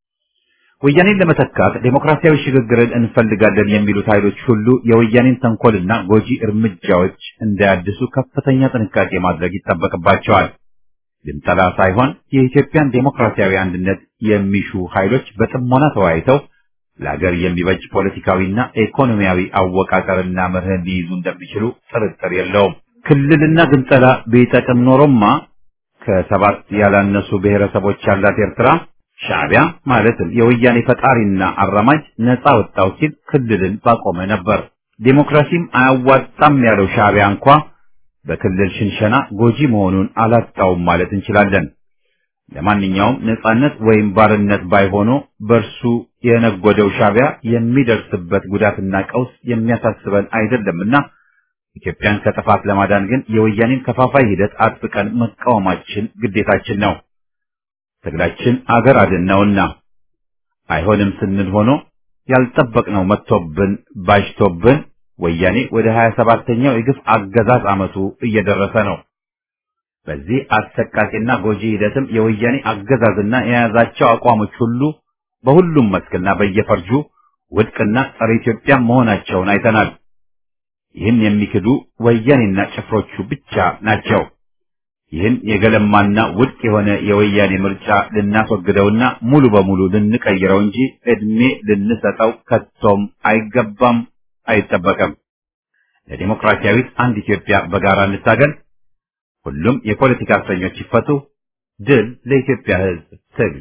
ወያኔን ለመተካት ዴሞክራሲያዊ ሽግግርን እንፈልጋለን የሚሉት ኃይሎች ሁሉ የወያኔን ተንኮልና ጎጂ እርምጃዎች እንዳያድሱ ከፍተኛ ጥንቃቄ ማድረግ ይጠበቅባቸዋል። ግንጠላ ሳይሆን የኢትዮጵያን ዴሞክራሲያዊ አንድነት የሚሹ ኃይሎች በጥሞና ተወያይተው ለሀገር የሚበጅ ፖለቲካዊና ኢኮኖሚያዊ አወቃቀርና መርህን ሊይዙ እንደሚችሉ ጥርጥር የለውም። ክልልና ግንጠላ ቢጠቅም ኖሮማ ከሰባት ያላነሱ ብሔረሰቦች ያላት ኤርትራ ሻዕቢያ ማለትም የወያኔ ፈጣሪና አራማጅ ነፃ ወጣው ሲል ክልልን ባቆመ ነበር። ዴሞክራሲም አያዋጣም ያለው ሻዕቢያ እንኳ በክልል ሽንሸና ጎጂ መሆኑን አላጣውም ማለት እንችላለን። ለማንኛውም ነፃነት ወይም ባርነት ባይሆኑ በእርሱ የነጎደው ሻዕቢያ የሚደርስበት ጉዳትና ቀውስ የሚያሳስበን አይደለምና ኢትዮጵያን ከጥፋት ለማዳን ግን የወያኔን ከፋፋይ ሂደት አጥብቀን መቃወማችን ግዴታችን ነው። ትግላችን አገር አድን ነውና አይሆንም ስንል ሆኖ ያልጠበቅነው መጥቶብን ባጅቶብን ወያኔ ወደ ሀያ ሰባተኛው የግፍ አገዛዝ ዓመቱ እየደረሰ ነው። በዚህ አሰቃቂና ጎጂ ሂደትም የወያኔ አገዛዝና የያዛቸው አቋሞች ሁሉ በሁሉም መስክና በየፈርጁ ውድቅና ጸረ ኢትዮጵያ መሆናቸውን አይተናል። ይህን የሚክዱ ወያኔና ጭፍሮቹ ብቻ ናቸው። ይህን የገለማና ውድቅ የሆነ የወያኔ ምርጫ ልናስወግደውና ሙሉ በሙሉ ልንቀይረው እንጂ ዕድሜ ልንሰጠው ከቶም አይገባም፣ አይጠበቅም። ለዲሞክራሲያዊት አንድ ኢትዮጵያ በጋራ እንታገል። ሁሉም የፖለቲካ እስረኞች ይፈቱ። ድል ለኢትዮጵያ ሕዝብ ትግል።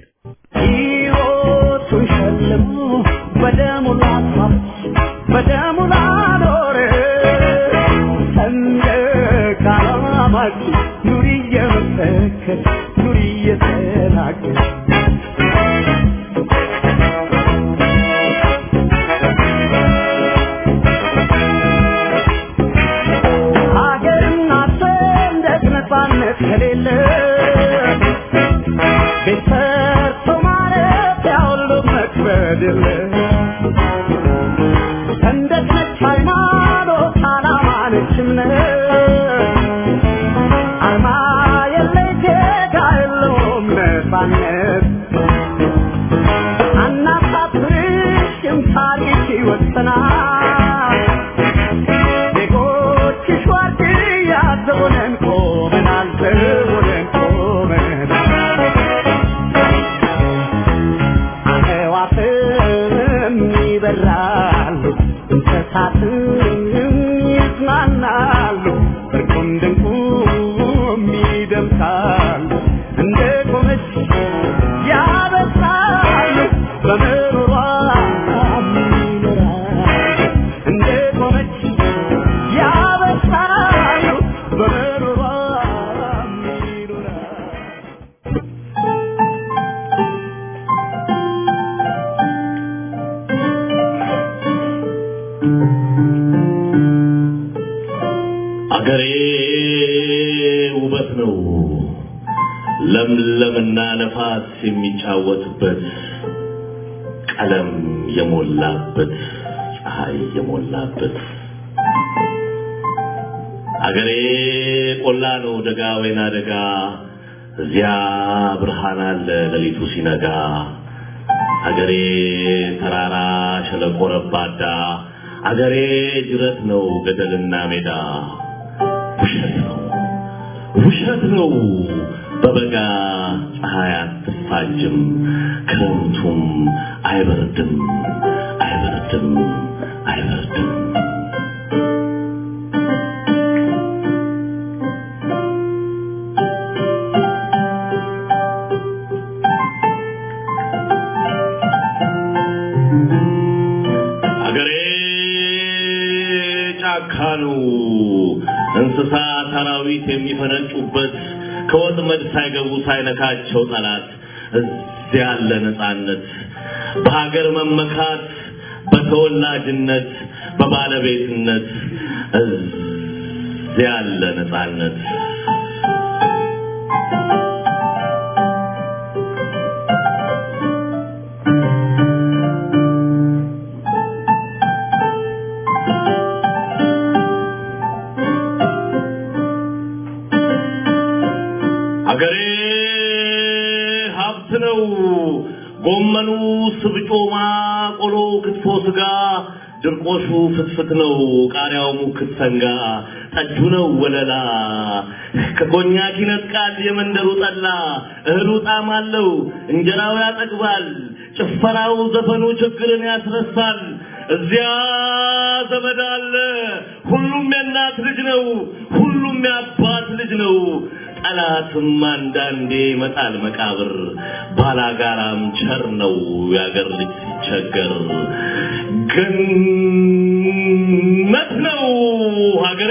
ሕይወቱን ሸልሞ በደሙ ላፋች በደሙ ላኖረ ሰንደቅ ዓላማች ኑሪ እየመሰከር ኑሪ እየተናገር ሀገርና ሰንደቅ ነፃነት ከሌለ ቤት ሰርቶ ማለት ያሁሉ መክበድ የለ ሰንደቅ ነች ሃይማኖት፣ ዓላማ ነች እምነት፣ አርማ የለይ ዜጋ የለውም ነፃነት። አናሳፍርሽም ታሪክ ይወሰናል። ዜጎችሽ ዋርድያ ዘቦነን ቆመናል፣ ዘቦነን ቆመናል። አዕዋፍም ይበራሉ፣ እንስሳትም ይዝናናሉ፣ እርቁም ድንቁም ይደምሳሉ። እንደ ቆመች ያበስራሉ፣ በምሮሯ ይኖራሉ። እንደ ቆመች ያበስራሉ፣ በምሮሯ ይኖራሉ። አገሬ ውበት ነው ለምለምና ነፋስ የሚጫወትበት ቀለም የሞላበት ፀሐይ የሞላበት አገሬ ቆላ ነው ደጋ ወይና ደጋ እዚያ ብርሃን አለ ሌሊቱ ሲነጋ አገሬ ተራራ ሸለቆ ረባዳ አገሬ ጅረት ነው ገደልና ሜዳ ውሸት ነው ውሸት ነው በበጋ ፀሐይ አትፋጅም ክረምቱም አይበርድም አይበርድም አይበርድም አገሬ ጫካ ነው እንስሳ አራዊት የሚፈነጩበት ከወጥመድ ሳይገቡ ሳይነካቸው ጠላት እዚያ ያለ ነፃነት በሀገር መመካት በተወላጅነት በባለቤትነት እዚያ ያለ ነፃነት አገሬ ሀብት ነው። ጎመኑ፣ ስብጮማ፣ ቆሎ፣ ክትፎ፣ ስጋ፣ ድርቆሹ ፍትፍት ነው። ቃሪያው ሙክት ሰንጋ፣ ጠጁ ነው ወለላ። ከኮኛክ ይነጥቃል የመንደሩ ጠላ። እህሉ ጣዕም አለው፣ እንጀራው ያጠግባል። ጭፈራው፣ ዘፈኑ ችግርን ያስረሳል። እዚያ ዘመድ አለ። ሁሉም የእናት ልጅ ነው። ሁሉም የአባት ልጅ ነው። ጠላትም አንዳንዴ ይመጣል መቃብር። ባላጋራም ቸር ነው የአገር ልጅ ሲቸገር። ገነት ነው ሀገሬ።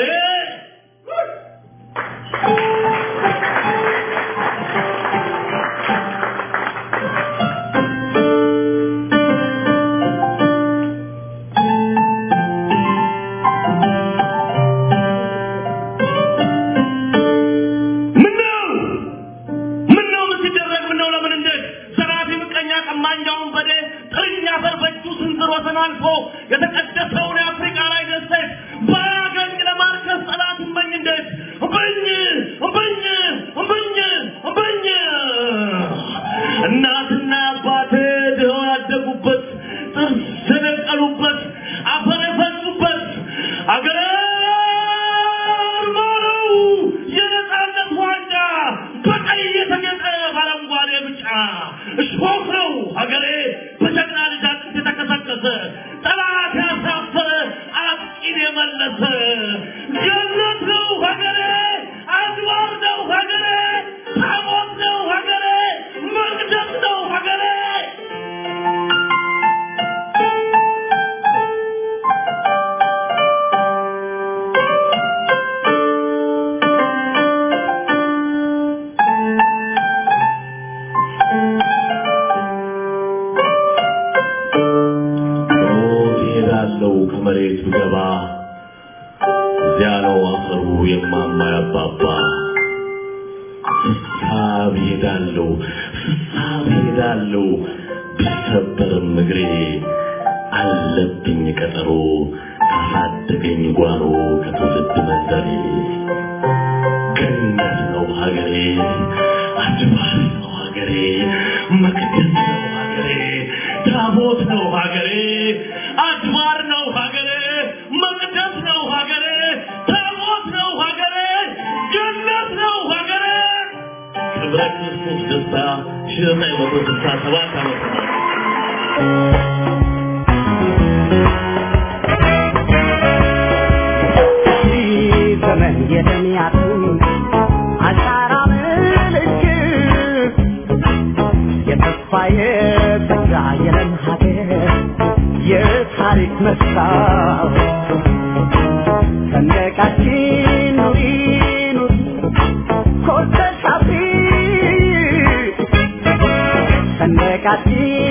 ምነው ምነው ምን ሲደረግ ምነው ለምን እንዴት ዘራፊ ምቀኛ ቀማኛውን በዴ ጥርኛ አፈር በእጁ ስንዝር ወሰን አልፎ የተቀደሰውን የአፍሪካ ላይ ደሴት ባያገኝ ለማርከስ ጠላት እመኝ እንዴት እምበኝ እምበኝ እምበኝ እምበኝ እናትና አባቴ ድኸው ያደጉበት ጥርስ የነቀሉበት አፈር የፈሱበት አገሬ ማረው የነፃነት ዋንጫ በቀይ የተጌጠ በአረንጓዴ ብጫ እሾህ ነው ሀገሬ በጀግና ልጅ አጥንት የተከሰከሰ ጠላት ያሳፈረ አጥቂን የመለሰ ገነት ነው ሀገሬ አድባር ነው ሀገሬ ታቦት ነው ሀገሬ መቅደስ ነው ሀገሬ ሞት ይሄዳለው ከመሬት ብገባ እዚያ ነው አፈሩ የማማ ያባባ ፍሳብ ይሄዳለው ፍሳብ ይሄዳለው ቢሰበርም እግሬ አለብኝ ቀጠሮ ካሳደገኝ ጓሮ ከትውልድ መንደሬ ገነት ነው ሀገሬ አድባር ነው ሀገሬ መቅደስ ነው ሀገሬ ታቦት ነው ሀገሬ አድባር ነው ሀገሬ መቅደስ ነው ሀገሬ ታቦት ነው ሀገሬ ገነት ነው ሀገሬ ክብረ ክርስቶስ ደስታ ሺህ ዘጠኝ መቶ ስልሳ ሰባት ዓመተ ምህረት ዘመን የደሚያቱ አሻራ ምልክት የተስፋ የተጋ የለም ሀገር የታሪክ መስታወት ሰንደቃችን ኑሪ ኑሪ ኮርተሽ አብሪ ሰንደቃችን